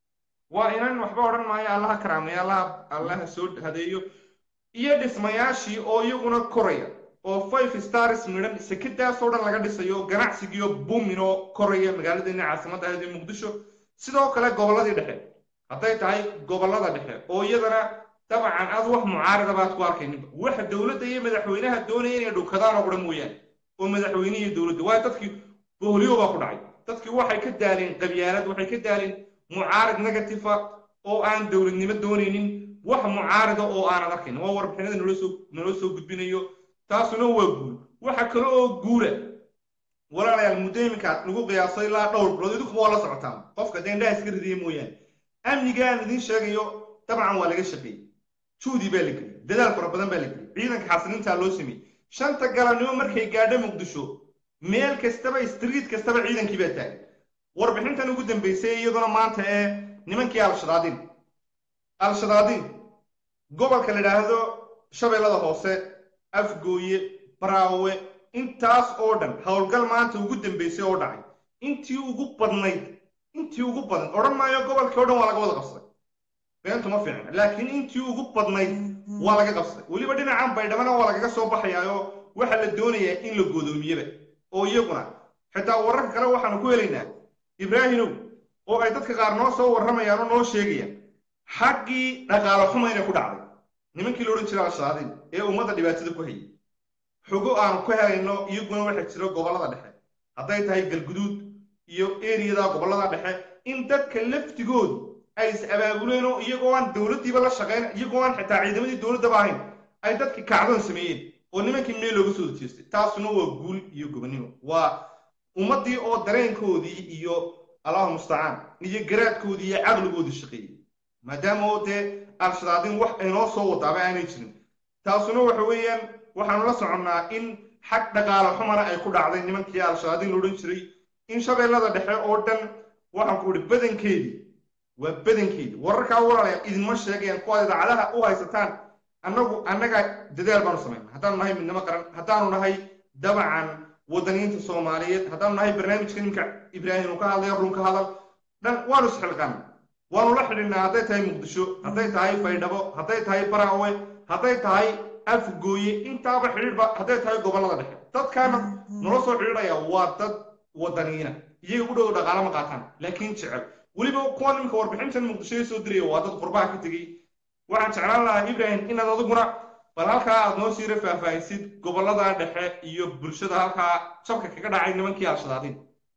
waa inan waxba odhan maayo allaha karaamaya allaha allaha soo hadeeyo iyo dhismayaashii oo iyaguna koraya oo five stars midhan sekadaasoo dhan laga dhisayo ganacsigiiyo buuminoo koraya magaaladeena caasimadda ahayd ee muqdisho sidoo kale gobolladii dhexe hadday tahay gobollada dhexe oo iyadana dabcan aad wax mucaarada baad ku arkayninba waxa dowladda iyo madaxweynaha doonaya inay dhowkadaan oo dhan mooyaane oo madaxweyne iyo dowladda waayo dadkii boholiyo baa ku dhacay dadkii waxay ka daaleen qabyaalad waxay ka daaleen mucaarad negativa oo aan dowladnimo doonaynin wax mucaarida oo aanad arkayn waa warbixinada naloo soo gudbinayo taasuna waa guul waxa kale oo guula walaalayaal muddo iminkaad nagu qiyaaso ilaa dhowr bilood idinku waa la socotaan qofka dee indhaha iska ridiya mooyaane amnigaan idiin sheegayo dabcan waa laga shaqeeyey juudi baa la geliyey dadaal fara badan baa la geliyey ciidanka xasilintaa loo sameeyey shanta galabnimo markay gaadho muqdisho meel kastaba street kastaba ciidankii baa taagan warbixintan ugu dambeysay iyaduna maanta ee nimankii al-shadaadiin al-shadaadiin gobolka la yidhaahdo shabeellada hoose afgooye baraawe intaas oo dhan howlgal maanta ugu dambeysay oo dhacay intii ugu badnayd intii ugu badan odhan maayo gobolkii o dhan waa laga wada qabsaday beentu ma fiicna laakiin intii ugu badnayd waa laga qabsaday weliba dhinacan baydhabana waa lagaga soo baxayaayo waxaa la doonayaa in la godoomiyeba oo iyaguna xitaa wararka kale waxaanu ku helaynaa ibraahimow oo ay dadka qaar noo soo warramayaan oo noo sheegayaan xaggii dhaqaalo xuma inay ku dhacday nimankii la odhan jiray al-shabaadiin ee ummadda dhibaatada ku hayay xogo aanu ku helayno iyaguna waxaa jiro gobollada dhexe hadday tahay galguduud iyo eriyada gobollada dhexe in dadka laftigoodu ay is abaabuleen oo iyagoo aan dowladdiiba la shaqayn iyagoo aan xitaa ciidamadii dowladdaba ahayn ay dadkii kacdoon sameeyeen oo nimankii meel looga soo jeestay taasuna waa guul iyo gobonnimo waa ummaddii oo dareenkoodii iyo allahu mustacaan iyo garaadkoodii iyo caqligoodii shaqeeyey maadaama oo dee al-shadaadiin wax aynoo soo wadaaba aanay jirin taasuna waxa weeyaan waxaanu la soconnaa in xag dhaqaalo xumana ay ku dhacday nimankii al-shadaadiin la odhan jiray in shabeellada dhexe oo dhan waxaan ku idhi badankeedii waa badankeedii wararkaa walaalaya idinma sheegayaan kuwaad idaacadaha u haysataan annagu annaga dadaal baanu samayna haddaanu nahay midnimo qaran haddaanu nahay dabacan wadaniinta soomaaliyeed haddaanu nahay barnaamijka ninka ibraahim uu ka hadlayo run ka hadal dhan waanu isxilqaan waanu la xidhinnaa hadday tahay muqdisho hadday tahay baydhabo hadday tahay baraawe hadday tahay afgooye intaaba xidhiidhba hadday tahay gobollada dhexe dadkaana nala soo xidhiidhaya waa dad wadaniina iyaga u dhow dhaqaalo ma qaataan laakiin jecel weliba kuwa nimanka warbixintan muqdisho soo diraya waa dad qurbaha ka tegey waxaan jeclaan lahaa ibrahim inaad adiguna bal halkaa aad noo siira faahfaahisid gobollada dhexe iyo bulshada halkaa jabka kaga dhacay nimankii al-shadaadiin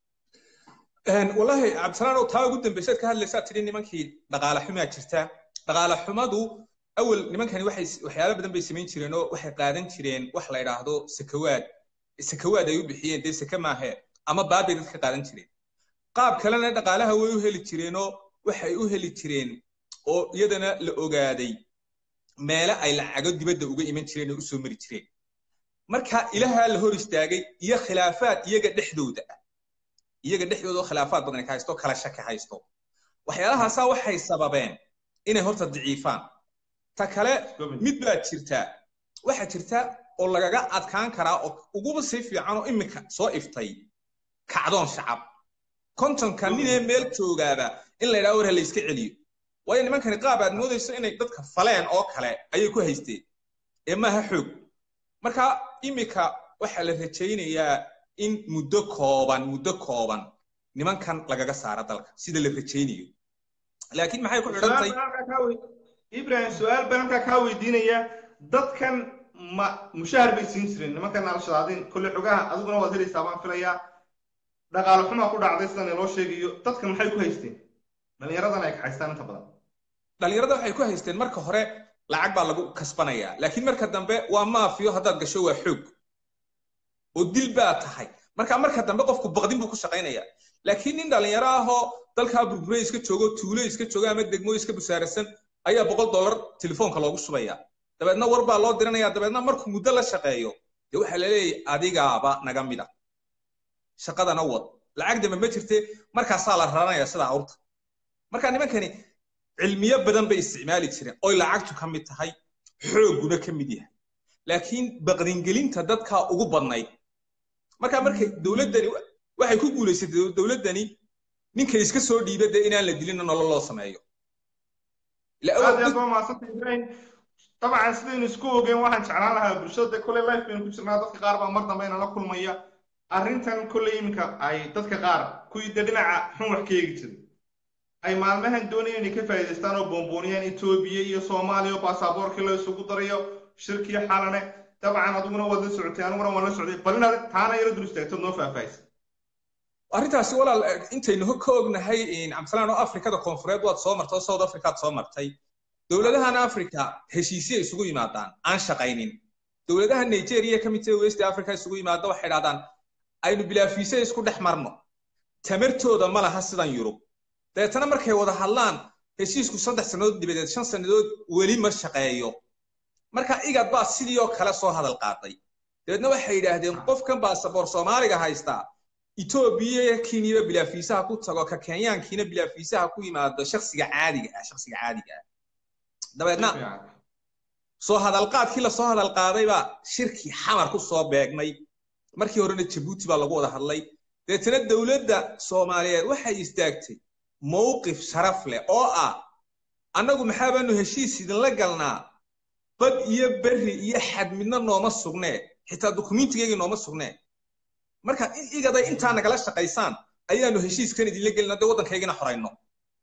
wallaahi cabdisalaan taa ugu dambaysaad ka hadlaysaa tidhi nimankii dhaqaale xumaa jirta dhaqaale xumadu awal nimankani waxay waxyaalo badan bay samayn jireen oo waxay qaadan jireen wax la yidhaahdo sakawaad sakawaad ay u bixiyeen dee saka maahee ama baabay dadka qaadan jireen qaab kalena dhaqaalaha way u heli jireenoo waxay u heli jireen oo iyadana la ogaaday meele ay lacago dibadda uga iman jireen oo usoo mari jireen marka ilahaa la hor istaagay iyo khilaafaad iyaga dhexdooda ah iyaga dhexdooda oo khilaafaad badan ka haysto kala shaki haysto waxyaalahaasaa waxay sababeen inay horta daciifaan ta kale mid baa jirtaa waxaa jirta oo lagaga adkaan karaa oo uguba sii fiican oo iminka soo iftay kacdoon shacab kontonka ninee meel joogaaba in la yidhaha war ha la iska celiyo waayo nimankani qaab aad moodayso inay dadka faleen oo kale ayay ku haysteen ee maaha xoog marka iminka waxaa la rajaynayaa in muddo kooban muddo kooban nimankan lagaga saaro dalka sida la rajaynayo laakiin maxay ku xidhantay ibrahim su-aal baan halkaa kaa weydiinaya dadkan ma mushahar bay siin jireen nimankan al-shabaabin kolle xogaha adiguna waad helaysaa baan filayaa dhaqaale xumaa ku dhacday sidan inoo sheegayo dadkan maxay ku haysteen dhallinyaradan ay kaxaystaan inta badan dhallinyarada waxay ku haysteen marka hore lacag baa lagu kasbanayaa laakiin marka dambe waa maafiyo haddaad gasho waa xoog oo dil baa tahay marka marka dambe qofku baqdin buu ku shaqaynayaa laakiin nin dhallinyaro ahoo dalkaa burburay iska joogo tuulo iska joogo ama degmo iska busaarasan ayaa boqol dollar telefoonka loogu shubaya dabeedna war baa loo diranaya dabeedna markuu muddo la shaqeeyo dee waxaa la leeyahay adigaaba naga mid a shaqadana wad lacag dambe ma jirte markaasaa la raranaya sida awrta marka nimankani cilmiyo badan bay isticmaali jireen oy lacagtu ka mid tahay xoogguna ka mid yahay laakiin baqdingelinta dadkaa ugu badnayd marka markay dowladdani waxay ku guulaysatay dowladdani ninka iska soo dhiiba dee inaan la dilina nolol loo sameeyo طبعا sidaynu isku ogeen waxaan jeclaan lahaa bulshada kole life baynu ku jirnaa dadka qaar baa mar dambe inala kulmaya arrintan kolley iminka ay dadka qaar kuwii de dhinaca xun wax ka eegi jiray ay maalmahan doonayeen inay ka faa'iidaystaan oo boonbooniyaan etoobiya iyo soomaaliya oo baasaboorkii la isugu darayo shirkii xalane dabcan adiguna waad la socotay aniguna waan la socday bal inaad taana yaro dul istaagtood noo faahfaahisa arrintaasi walaal intaynu ka ognahay cabdisalaan oo afrikada koonfureed waad soo martay oo south africaad soo martay dowladahan africa heshiisya isugu yimaadaan aan shaqaynin dowladaha nigeria ka mid tahay west africa isugu yimaada waxay dhahdaan aynu bilaafiise isku dhex marno tamartooda ma laha sidan yurub dabeetana markay wada hadlaan heshiisku saddex sannadood dibadeed shan sannadood weli ma shaqeeyo marka igad baa sidii oo kale soo hadal qaaday dabeedna waxay yidhaahdeen qofkan baasaboor soomaaliga haystaa etoobiya keniya bilaafiisaha ku tago ka kenyaankiina bilaafiisaha ku yimaado shaksiga caadiga ah shaksiga caadiga ah dabeedna soo hadalqaadkii lasoo hadalqaaday baa shirkii xamar ku soo beegmay markii horena jabuuti baa lagu wada hadlay dabeetana dowladda soomaaliyeed waxay istaagtay mowqif sharaf leh oo ah annagu maxaa baanu heshiis idinla galnaa bad iyo berri iyo xad midna nooma sugnee xitaa dukumentigeygii nooma sugnee marka in igaday intaa nagala shaqaysaan ayaanu heshiiskan idinla gelina dee waddankaygina xorayno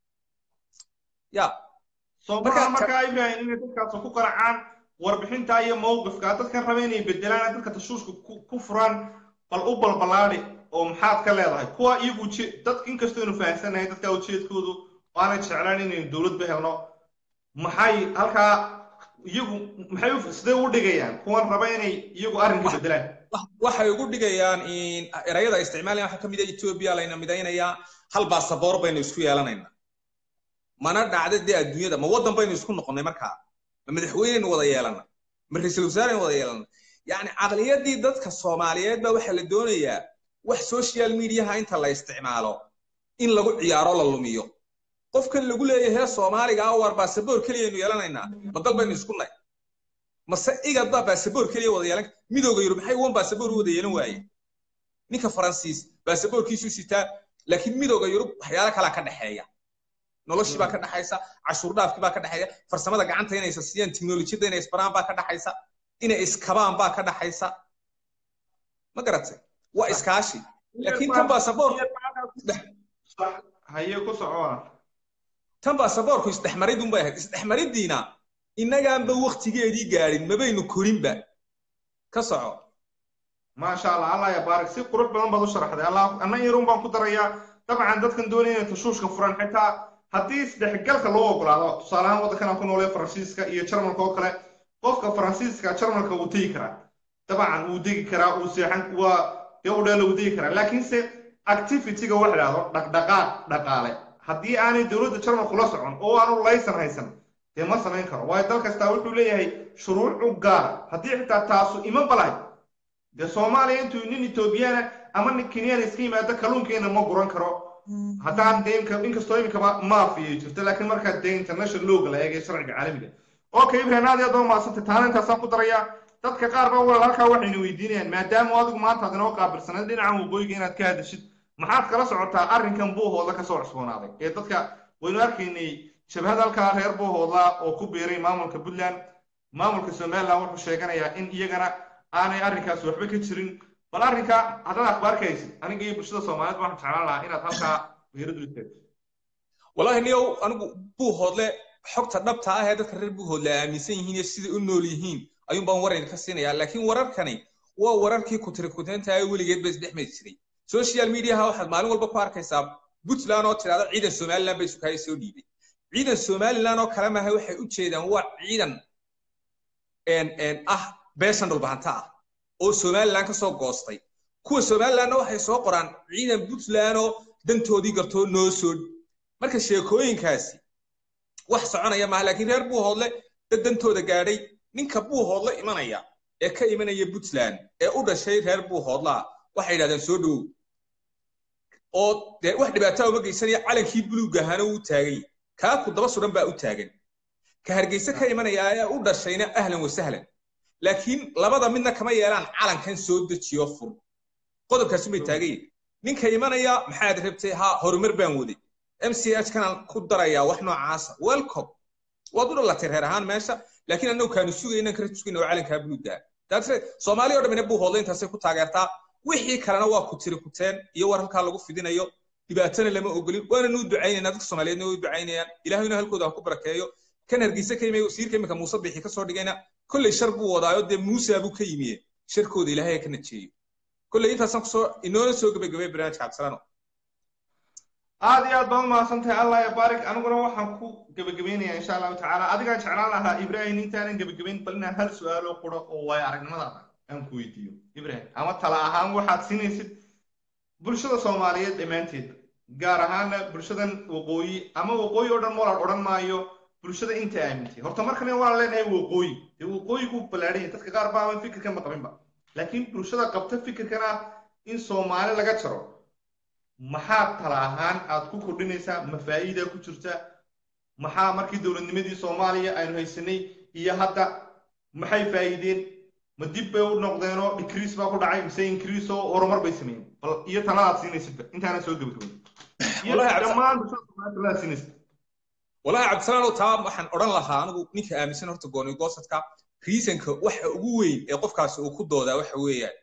ya soomaha markaa ibrahim inay dadkaas ku qaracaan warbixinta iyo mowqifka dadkan raba inay bedelaan dadka tashuushka ku furaan bal u balbalaadi oo maxaad ka leedahay kuwa iyagu dad inkastoo inu fahamsanahay dadka ujeedkoodu waana jeclaan inaynu dowladba helno maxay halkaa iyagu maxay sidee u dhigayaan kuwan raba inay iyagu arrinka bedelaan waxay ugu dhigayaan erayada isticmaalaya waxaa ka mid ah etoobiya layna midaynayaa hal baasaboor baynu isku yeelanaynaa mana dhacda dee adduunyada ma waddan baynu isku noqonnay markaa ma madaxweyneynu wada yeelana ma ra-iisul wasaareynu wada yeelana yacni caqliyadii dadka soomaaliyeed baa waxaa la doonayaa wax social mediaha inta la isticmaalo in lagu ciyaaro la lumiyo qofkan lagu leeyahay soomaaliga ah waar baasaboor keliyaynu yeelanaynaa ma dal baynu isku nay mase igad baa baasaboor keliya wada yeelan midooda yurub maxay wan baasaboor u wada yeelan waaye ninka faransiis baasaboorkiisu sitaa laakiin midooda yurub waxyaalo kalaa ka dhexeeya noloshii baa ka dhaxaysa cashuur dhaafkii baa ka dhaxeeya farsamada gacanta inay isasiyaan teknolojiyadda inay isbaraan baa ka dhaxaysa inay iskabaan baa ka dhaxaysa ma garatay waa iskaashi laakiin tan baasaboor haye ku socona tan baasaboorku isdhexmaridun bay ahayd isdhexmariddiina innagaanba waktigeedii gaadhin mabaynu korinba ka soco maasha allah allah ya baarik si qurux badan baad u sharaxday allah anna yarun baan ku darayaa dabcan dadkan doonaya inay tashuushka furan xitaa haddii isdhexgalka loo ogolaado tusaale ahaan waddankan aan ku noolee faransiiska iyo jarmalka oo kale qofka faransiiska jarmalka wuu tegi karaa dabcan wuu degi karaa wuu seexan waa dee u dheela wuu degi karaa laakiinse activityga wax idhaahdo dhaqdhaqaaq dhaqaale haddii aanay dowladda jarmalku la socon oo aanu laysan haysan dee ma samayn karo waayo dal kastaa wuxuu leeyahay shuruuc u gaara haddii xitaa taasu iman balahay dee soomaaliya intuu nin etoobiyana ama nin kenyana iska yimaado kalluunkeena ma guran karo haddaan dee imka inkastoo iminkaba maafiya jirto laakiin markaa dee international looga la eegay sharciga caalamiga okay ibrahim aad iyo aad baa umahadsantay taana intaasaan ku darayaa dadka qaar baa walaal halkaa waxayna weydiinayaan maadaama adigu maanta aad inoo qaabilsanayd dhinacan waqooyiga inaad ka hadashid maxaad kala socotaa arrinkan buuhooda kasoo cusboonaaday ee dadka waynu arkaynay shabahad halkaa reer buuhooda oo ku biiray maamulka puntland maamulka somaliland wuxuu sheeganayaa in iyagana aanay arrinkaas waxba ka jirin bal arrinka haddaad akhbaar ka haysid aniga iyo bulshada soomaaliyeed waxaan jeclaan lahaa inaad halkaa fiiradu istaagto wallahi niyow anigu buuhoodle xogta dhabta ah ee dadka reer buuhoodle ay aaminsan yihiin iyo siday u nool yihiin ayuun baan war idinka siinayaa laakiin wararkani waa wararkii kutirikuteenta ee weligeed ba isdhexmari jiray social mediaha waxaad maalin walba ku arkaysaa puntland oo tidhahda ciidan somaliland bay sukaayo soo dhiibay ciidan somaliland oo kale maaha waxay u jeedaan waa ciidan ah beeshan dhulbahanta ah oo somaliland ka soo goostay kuwa somalilandna waxay soo qoraan ciidan puntland oo dantoodii gartoo noo soo marka sheekooyinkaasi wax soconaya maaha laakiin reer buuhoodle dad dantooda gaadhay ninka buuhoodle imanaya ee ka imanaya puntland ee u dhashay reer buuhoodlaa waxay yidhahdeen soo dhowow oo dee wax dhibaataa uma geysanaya calankii buluugga ahaana wuu taagay kaa ku daba suran baa u taagan ka hargeyse ka imanaya ee u dhashayna ahlan wa sahlan laakiin labada midna kama yeelaan calankan soo dejiyo fur qodobkaasi may taagayin ninka imanaya maxaad rabtay ha horumar baan waday m c h kanaan ku darayaa wax noocaasa welcome waad u dhalatay reer ahaan meesha laakiin annagu kaanu sugaynan kala sugayna oo calankaa buluuggaa daatre soomaaliya o dhamina buuhoodla intaasay ku taageertaa wixii kalena waa ku tiri kuteen iyo war halkaa lagu fidinayo dhibaatana lama ogolin waana nuu ducaynaynaa dadka soomaaliyeedna way ducaynayaan ilaahayna halkooda ha ku barakeeyo kan hargeysa ka yimay wasiirka iminka muuse bixi kasoo dhigayna kolley shar buu wadaayo dee muusa buu ka yimiye sharkooda ilaahay ka najeeyo kolley intaasaan kusoo inoona soo gabagabay barnaamijka cabdisalaano aad iyo aad baan umahadsantahay allah ya baarik aniguna waxaan ku gebagabaynayaa insha allahu tacaala adigaan jeclaan lahaa ibrahim intaanan gebagabayn bal inaan hal su-aalo quro oo waayo aragnimadaada aan ku weydiiyo ibrahim ama tala ahaan waxaad siinaysid bulshada soomaaliyeed dhammaanteed gaar ahaana bulshadan waqooyi ama waqooyi oo dhan walaal odhan maayo bulshada inta aamintay horta markan waan leenahay waqooyi dee waqooyigu ballaadhan yahay dadka qaar baaban fikirkan ma qabinba laakiin bulshada qabta fikirkan ah in soomaali laga jaro maxaad tala ahaan aad ku kordhinaysaa ma faa'iida ku jirta maxaa markii dowladnimadii soomaaliya aynu haysanay iyo hadda maxay faa'iideen ma dib bay u noqdeenoo decrease baa ku dhacay mise increase oo horumar bay sameeyeen bal iyo taladaad siinaysidba intaana soo gebagabay iyo dhammaan bulshada soomaaliya taladaad siinaysid walahi cabdisalaanow taa waxaan odhan lahaa anigu ninka aaminsan horta gooni goosadka reasonka waxa ugu weyn ee qofkaasi uu ku doodaa waxa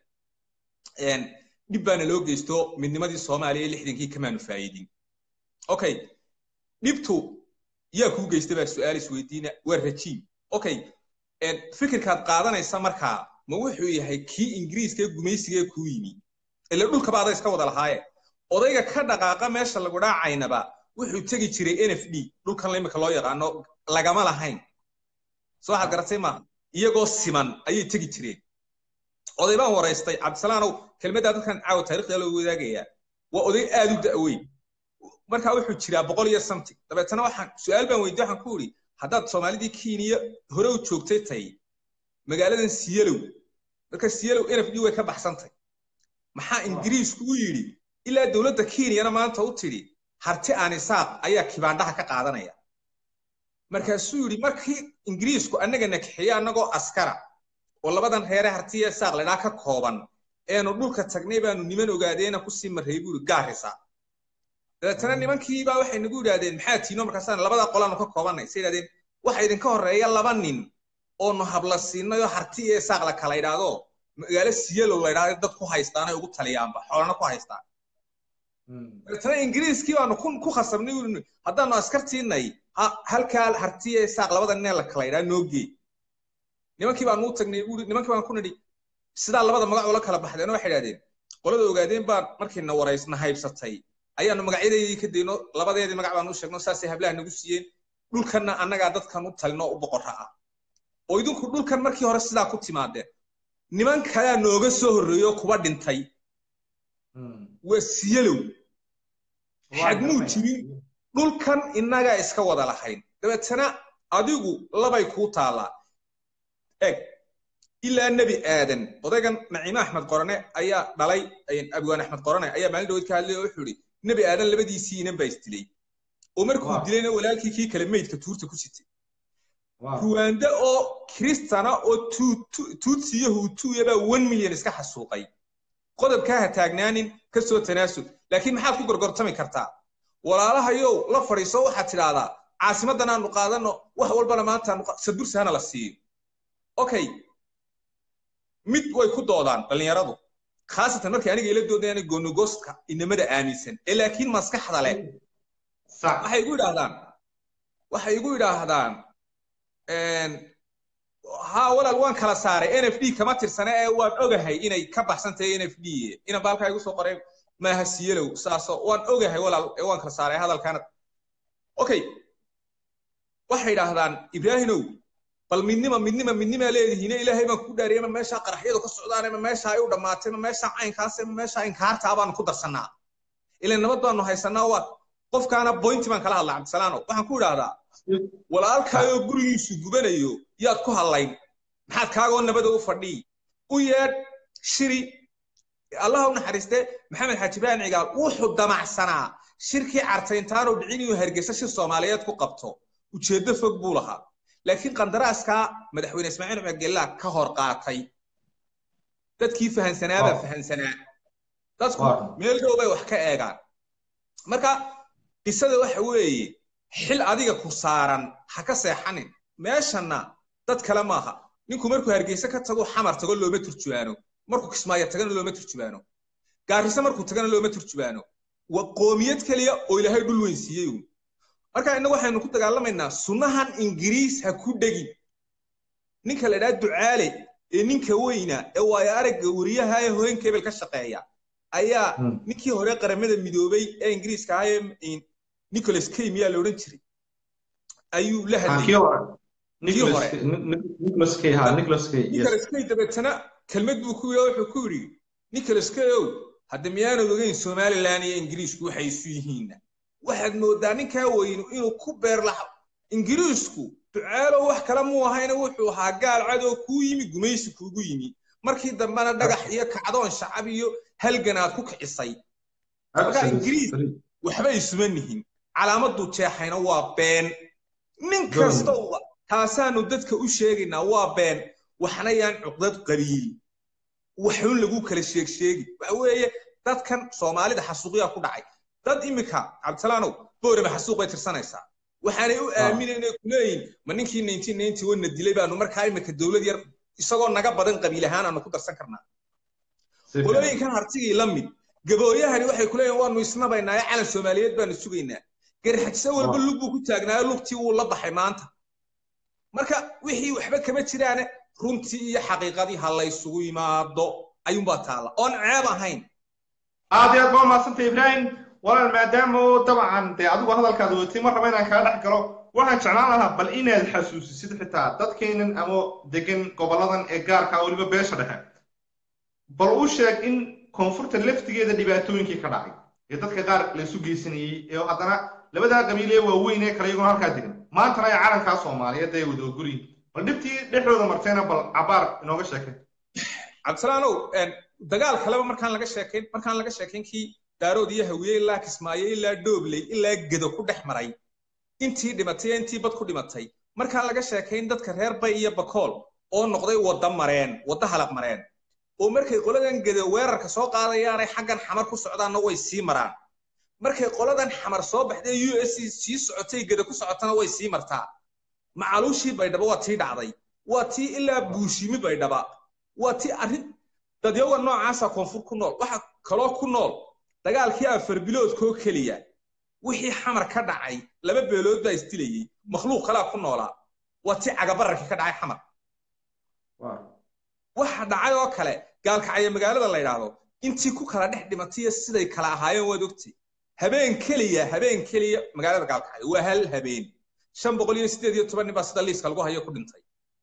weeyaan dhib baana loo geysto midnimadii soomaaliya lixdankii kamaanu faa'iidin okay dhibtu yaa kuu geysta baa su-aal isweydiina waa rajiim okay fikirkaad qaadanaysa markaa ma wuxuu yahay kii ingiriiska ee gumaysiga ee kuu yimi ila dhulkaba ada iska wada lahaaye odayga ka dhaqaaqa meesha lagu dhaacaynaba wuxuu tegi jiray n f d dhulkan limika loo yaqaano lagama lahayn soo waxaad garatay maaha iyagoo siman ayay tegi jireen oday baan waraystay cabdisalaanow kelmaddaa dadkan caawa taarikhda loo wadaagayaa waa oday aad u da'weyn markaa wuxuu jiraa boqol iyo something dabeetana waxaan su-aal baan weydiye waxaan ku idhi haddaad soomaalidii kenya hore u joogtay tay magaaladan siyalow marka siyalow n f d way ka baxsantay maxaa ingiriisku u yidhi ilaa dowladda kenyana maanta u tidhi harti aan isaaq ayaa kibaandhaha ka qaadanaya markaasuu yidhi markii ingiriisku annaga nakixiye annagoo askara oo labadan reere hartiya isaaq ladhaa ka kooban eenu dhulka tagnay baanu niman ogaadeena kusii marray buu yidhi gaarisa dabeetana nimankiibaa waxay nagu yidhahdeen maxaa tiino markaasaan labada qolaanu ka koobannay say yidhahdeen waxa idinka horreeya laba nin oonu habla siinayoo harti iyo isaaq la kala idhaahdo magaalo siyalow la idhahdo dad ku haystaan ay ugu taliyaanba xoolana ku haystaan dabeetana ingiriiskii baanu ku khasabnay ui haddaanu askartiinay halkaa hartiya isaaq labada nin la kala idhaa noo gee nimankii baanu u tagnay buuri nimankii baan ku nidhi sidaa labada magac ula kala baxdeen waxay idhahdeen qolada ogaadeen baan markiina waraysna haybsatay ayaanu magacyadeedii ka dayno labadeedii magac baanu u sheegno saasay hablaha nagu siiyeen dhulkanna annagaa dadkan u talino u boqorra ah oo idinku dhulkan markii hore sidaa ku timaadeen niman kalea nooga soo horreeyo kuba dhintay waa siyalow xagmuu jirin dhulkan innagaa iska wada lahayn dabeetana adigu labay kuu taallaa eg ilaa nebi aadan odaygan naciime axmed qorane ayaa dhalay abwaan axmed qorane ayaa maalin dhaweyd ka hadlay oo wuxuu ihi nebi aadan labadiisii inan baa isdilay oo markuu dilayna walaalkii kii kale meydka tuurta ku sitay ruwaanda oo kristana oo tuutsiyo huutuyabaa one milyan iska xasuuqay qodobkaa ha taagnaanin ka soo tanaasul laakiin maxaad ku gorgortami kartaa walaalahayow la fadhiiso waxaad tidhaahdaa caasimadan aanu qaadano wax walbana maanta sadbursi hana la siiyo okay mid way ku doodaan dhallinyaradu khaasatan markay aniga ila doodayaan goonogostka inamada aaminsan ee laakiin maskaxda leh waxay igu yidhaahdaan waxay igu yidhaahdaan haa walaal waan kala saaray n f d kama tirsane ee waan ogahay inay ka baxsan tahay n f d ina baalkaa igu soo qoray maaha siyelow saaso waan ogahay walaal ee waan kala saaray hadalkaana okay waxay yidhaahdaan ibraahimow bal midnima midnima midnimaa leedihiine ilaahay baan ku dhaariyay ma meeshaa qaraxyadu ka socdaan ma meesha ay u dhammaatay ma meesha caynkaas ma meesha inkaartaa baanu ku darsannaa ilan nabad baanu haysanaa waa qofkaana boynti baan kala hadlaa cabdisalaano waxaan ku idhaahdaa walaalkaayoo gurigiisu gubanayo yaad ku hadlayn maxaad kaagoo nabada u fadhii u yeedh shiri allah u naxariiste maxamed xaaji ibrahim cigaal wuxuu damacsanaa shirkii cartayntaanoo dhicin inuu hargeysa shir soomaaliyeed ku qabto ujeeddo fog buu lahaa laakiin qandaraaskaa madaxweyne ismaaciil cumar gellaa ka hor qaatay dadkii fahansanaabaa fahansanaa dadku meel dhow bay wax ka eegaan marka qisada waxa weeye xil adiga ku saaran ha ka seexanin meeshanna dad kale maaha ninku markuu hargeysa ka tago xamar tago looma turjubaano markuu kismaayo tagana looma turjubaano gaariso markuu tagana looma turjubaano waa qoomiyad keliya oo ilaahay dhul weyn siiyey uun marka innagu waxaynu ku dagaalamaynaa sunnahan ingiriis ha ku dhegin ninka la idhaha ducaale ee ninka weyna ee waayo aragga wariyaha ee hooyanka hebel ka shaqeeya ayaa ninkii hore qaramada midoobay ee ingiriiska ahaa ee nicholas kay miyaa la odhan jiray ayuu la hadlaynicholas kay dabeetana kelmad buu ku wuxuu ku yidhi nicholas kay ow hadda miyaanad ogeyn somalilan iyo ingiriisku waxay isu yihiinna waxaad moodaa ninkaa weynu inuu ku beerlaxo ingiriisku ducaalow wax kale muu ahayna wuxuu ahaa gaal cadow kuu yimi gumaysi kuugu yimi markii dambena dhagax iyo kacdoon shacab iyo halgan aad ku kicisay marka ingiriis waxba isuma nihin calaamaduu jeexayna waa been nin kasta taasaanu dadka u sheegaynaa waa been waxna yaan cuqdad qabiil waxun lagu kala sheeg sheegi waxa weeye dadkan soomaalida xasuuqyaa ku dhacay dad imika cabdisalaanow boorama xasuuq bay tirsanaysaa waxaanay u aaminay inay ku leeyihin ma ninkii nineteen ninety one na dilay baanu markaa imika dowlad yar isagoo naga badan qabiil ahaan aanu ku darsan karnaa qolooyinkan hartigii la mid gabooyahani waxay ku leeyihin waanu isnabaynaa ee calan soomaaliyeed baanu sugaynaa garxajse walba lug buu ku taagnaayo lugtii wuu la baxay maanta marka wixii waxba kama jiraane runtii iyo xaqiiqadii ha laysugu yimaado ayuunbaa taalla oon ceeb ahayn aad iyo aad baa mahadsantay ibraahim walaal maadaama oo dabcan dee adigu hadalkaada watay mar raba inaan kaga dhex galo waxaan jeclaan lahaa bal inaad xasuusisid xitaa dadkeenan ama degan goboladan ee gaarka weliba beesha dhexe bal u sheeg in koonfurta laftigeeda dhibaatooyinkii ka dhacay ee dadka qaar laysu geysanayey ee haddana labadaa qabiilee waaweyn ee kale iyaguna halkaa degan maantana ay calankaa soomaaliyeed ay wada ogolyihin bal dhibtii dhexdooda martayna bal cabaar inooga sheekay cabdisalaanow dagaal kaleba markaan laga sheekayn markaan laga sheekayn kii daarood iyo hawiye ilaa kismaayo ilaa dhoobley ilaa gedo ku dhex maray intii dhimatay ee intii bad ku dhimatay markaan laga sheekayn dadka reer bay iyo bakool oo noqday wadda mareen wadda halaq mareen oo markay qoladan gedo weerarka soo qaadayaanay xaggan xamar ku socdaanna way sii maraan markay qoladan xamar soo baxday u s sii socotay gedo ku socotana way sii martaa macaluushii baydhaba waa tii dhacday waa tii ilaa buushimi baydhaba waa tii arrin dadyaga noocaasa koonfur ku nool waxa kaloo ku nool dagaalkii afar biloodkoo keliya wixii xamar ka dhacay laba beelood baa isdilayey makhluuq kalaa ku noolaa waa tii cagabararkii ka dhacay xamar waxa dhacay oo kale gaalkacaya magaalada la yidhaahdo intii ku kala dhex dhimatay siday kala ahaayeen waad ogtay habeen keliya habeen keliya magaalada gaalkacaya waa hal habeen shan boqol iyo sideed iyo toban nin baa sida liiska lagu hayo ku dhintay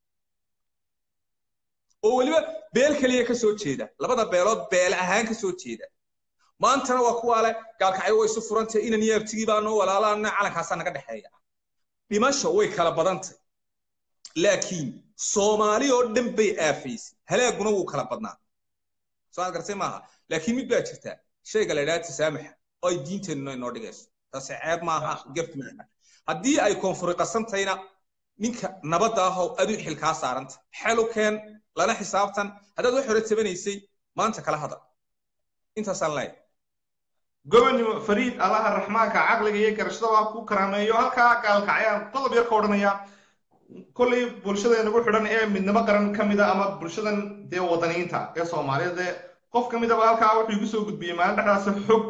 oo weliba beel keliya ka soo jeeda labada beelood beel ahaan ka soo jeeda maantana waa kuwaa leh gaalkacyo way isu furantay inan iyo abtigii baa noo walaalaana calankaasaa naga dhexeeya dhimasho way kala badantay laakiin soomaali oo dhan bay aafaysay halaaguna wuu kala badnaa soo aad gartay maaha laakiin mid baa jirta shayga la idhaha tasaamaxa oo ay diinteennu inoo dhigayso taasi ceeb maaha gef maaha haddii ay koonfuri qasantayna ninka nabadda ahoo aduu xil kaa saaranta xelu keen lana xisaabtan haddaad wax hore tabanaysay maanta kala hadal intaasaan leeyahay gobonnimo fariid allaha raxmaanka caqliga iyo garashada waa ku karaameeyo halkaa gaalkacyaan qodob yar ka odhanaya kollay bulshada nagu xidhan ee midnimo qaran ka mida ama bulshadan dee wadaniinta ee soomaaliyeed ee qof ka midaba halkaa wuxuu igu soo gudbiyey maalin dhexdaas xog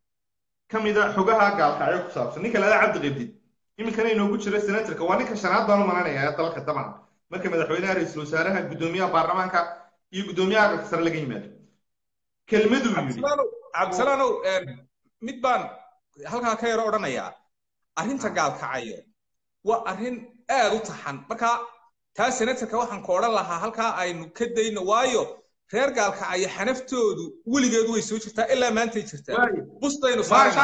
ka mida xogaha gaalkacyo ku saabsan ninka lala cabdi qibdid iminkana inoogu jira senatorka waa ninka shanaad baan u malanaya ee dalka dabcan marka madaxweynaha ra-iisul wasaaraha guddoomiyaha baarlamaanka iyo guddoomiyaha aqalka sare laga yimaado kelmaduu yidhi cabdisalaanow mid baan halkaa ka yaro odhanayaa arrinta gaalkacayo waa arrin aad u taxan marka taa senatorka waxaan ku odhan lahaa halkaa aynu ka dayno waayo reer gaalkacayo xanaftoodu weligeedu way soo jirtaa ilaa maantay jirtaa bustaynu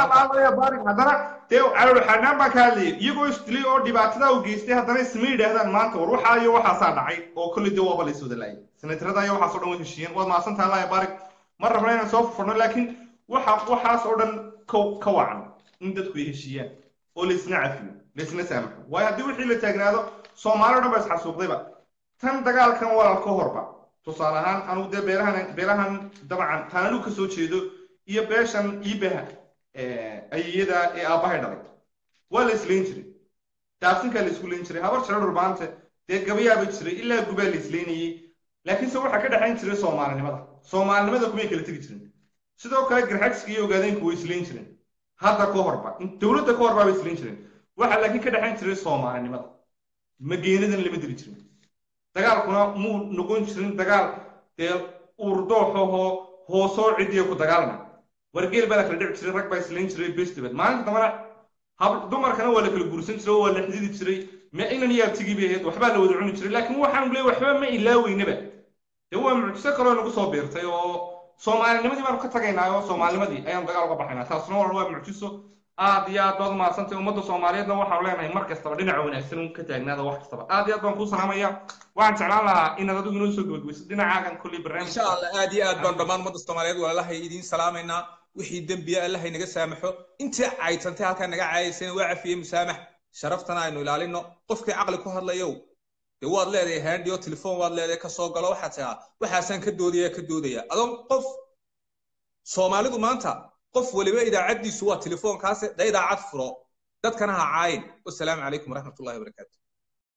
haddana dee xanaan baan ka hadlayay iyagoo isdilay oo dhibaatada u geystay haddana isma yidhaahdaan maanta war waxaa iyo waxaasaa dhacay oo kolley dee waaba lays wada laayay senatarada iyo waxaas oo dhan way heshiiyeen waad mahadsantaha allah baarig ma rabna inaan soo furfurno laakiin waxa waxaas oo dhan ka wacan in dadku ay heshiiyaan oo laysna cafiyo laysna saamaxo waayo haddii wixii la taagnaado soomaali o dhan ba isxasuuqdayba tan dagaalkan walaal ka horba tusaale ahaan anugu dee beerahan beerahan dabcan taan anigu kasoo jeedo iyo beeshan iibaha ayiyada ee aabbahay dhalay waa la islayn jiray daafsinkaa la isku layn jiray habar jaro dhurbaante dee gabayaaba jiray ilaa gubaa la islaynayey laakiinse waxaa ka dhexayn jiray soomaalinimada soomaalinimada kumay kala tegi jirin sidoo kale garxagsiga iyo ogaadeenku way islayn jireen hadda ka horba dowladda ka horba bay islayn jireen waxaa laakiin ka dhexayn jiray soomaalinimada mageenadan lama diri jirin dagaalkuna muu noqon jirin dagaal dee uurdooxohoo hoosoo cidiya ku dagaalma wargeel baa la kala dhici jiray rag baa islayn jiray bestibad maalinta dambana hab dumarkana waa la kala guursan jiray oo waa la xididi jiray ma inan iyo abtigii bay ahayd waxbaa la wada cuni jiray laakiin waxaan leey waxba ma ilaaweynaba dee waa mucjiso kaloo nagu soo beertay oo soomaalinimadii baanu ka tagaynaa oo soomaalinimadii ayaanu dagaal uga baxaynaa taasna waa waa mucjiso aad iyo aad baad umahadsantay ummadda soomaaliyeedna waxaanu leenahay mar kastaba dhinaca wanaagsan un ka taagnaada wax kastaba aad iyo aad baan kuu salaamaya waxaan jeclaan lahaa inaad adigu inoo soo gabagbayso dhinacaagan kolley barnaamij insha allah aad iyo aad baan dhammaan ummadda soomaaliyeed walaalahay idiin salaamaynaa wixii dembiya allahay naga saamaxo intii caytantay halkaa naga caayaysana waa cafiye musaamax sharaftana aynu ilaalino qofkii caqli ku hadlayow dee waad leedahay handio telefoon waad leedahay kasoo galo waxaad tiraa waxaasaan ka doodaya ka doodaya adoon qof soomaalidu maanta qof waliba idaacaddiisu waa telefoonkaase da idaacad furo dadkana ha caayin wasalaamu calaykum waraxmatullahi wabarakaatu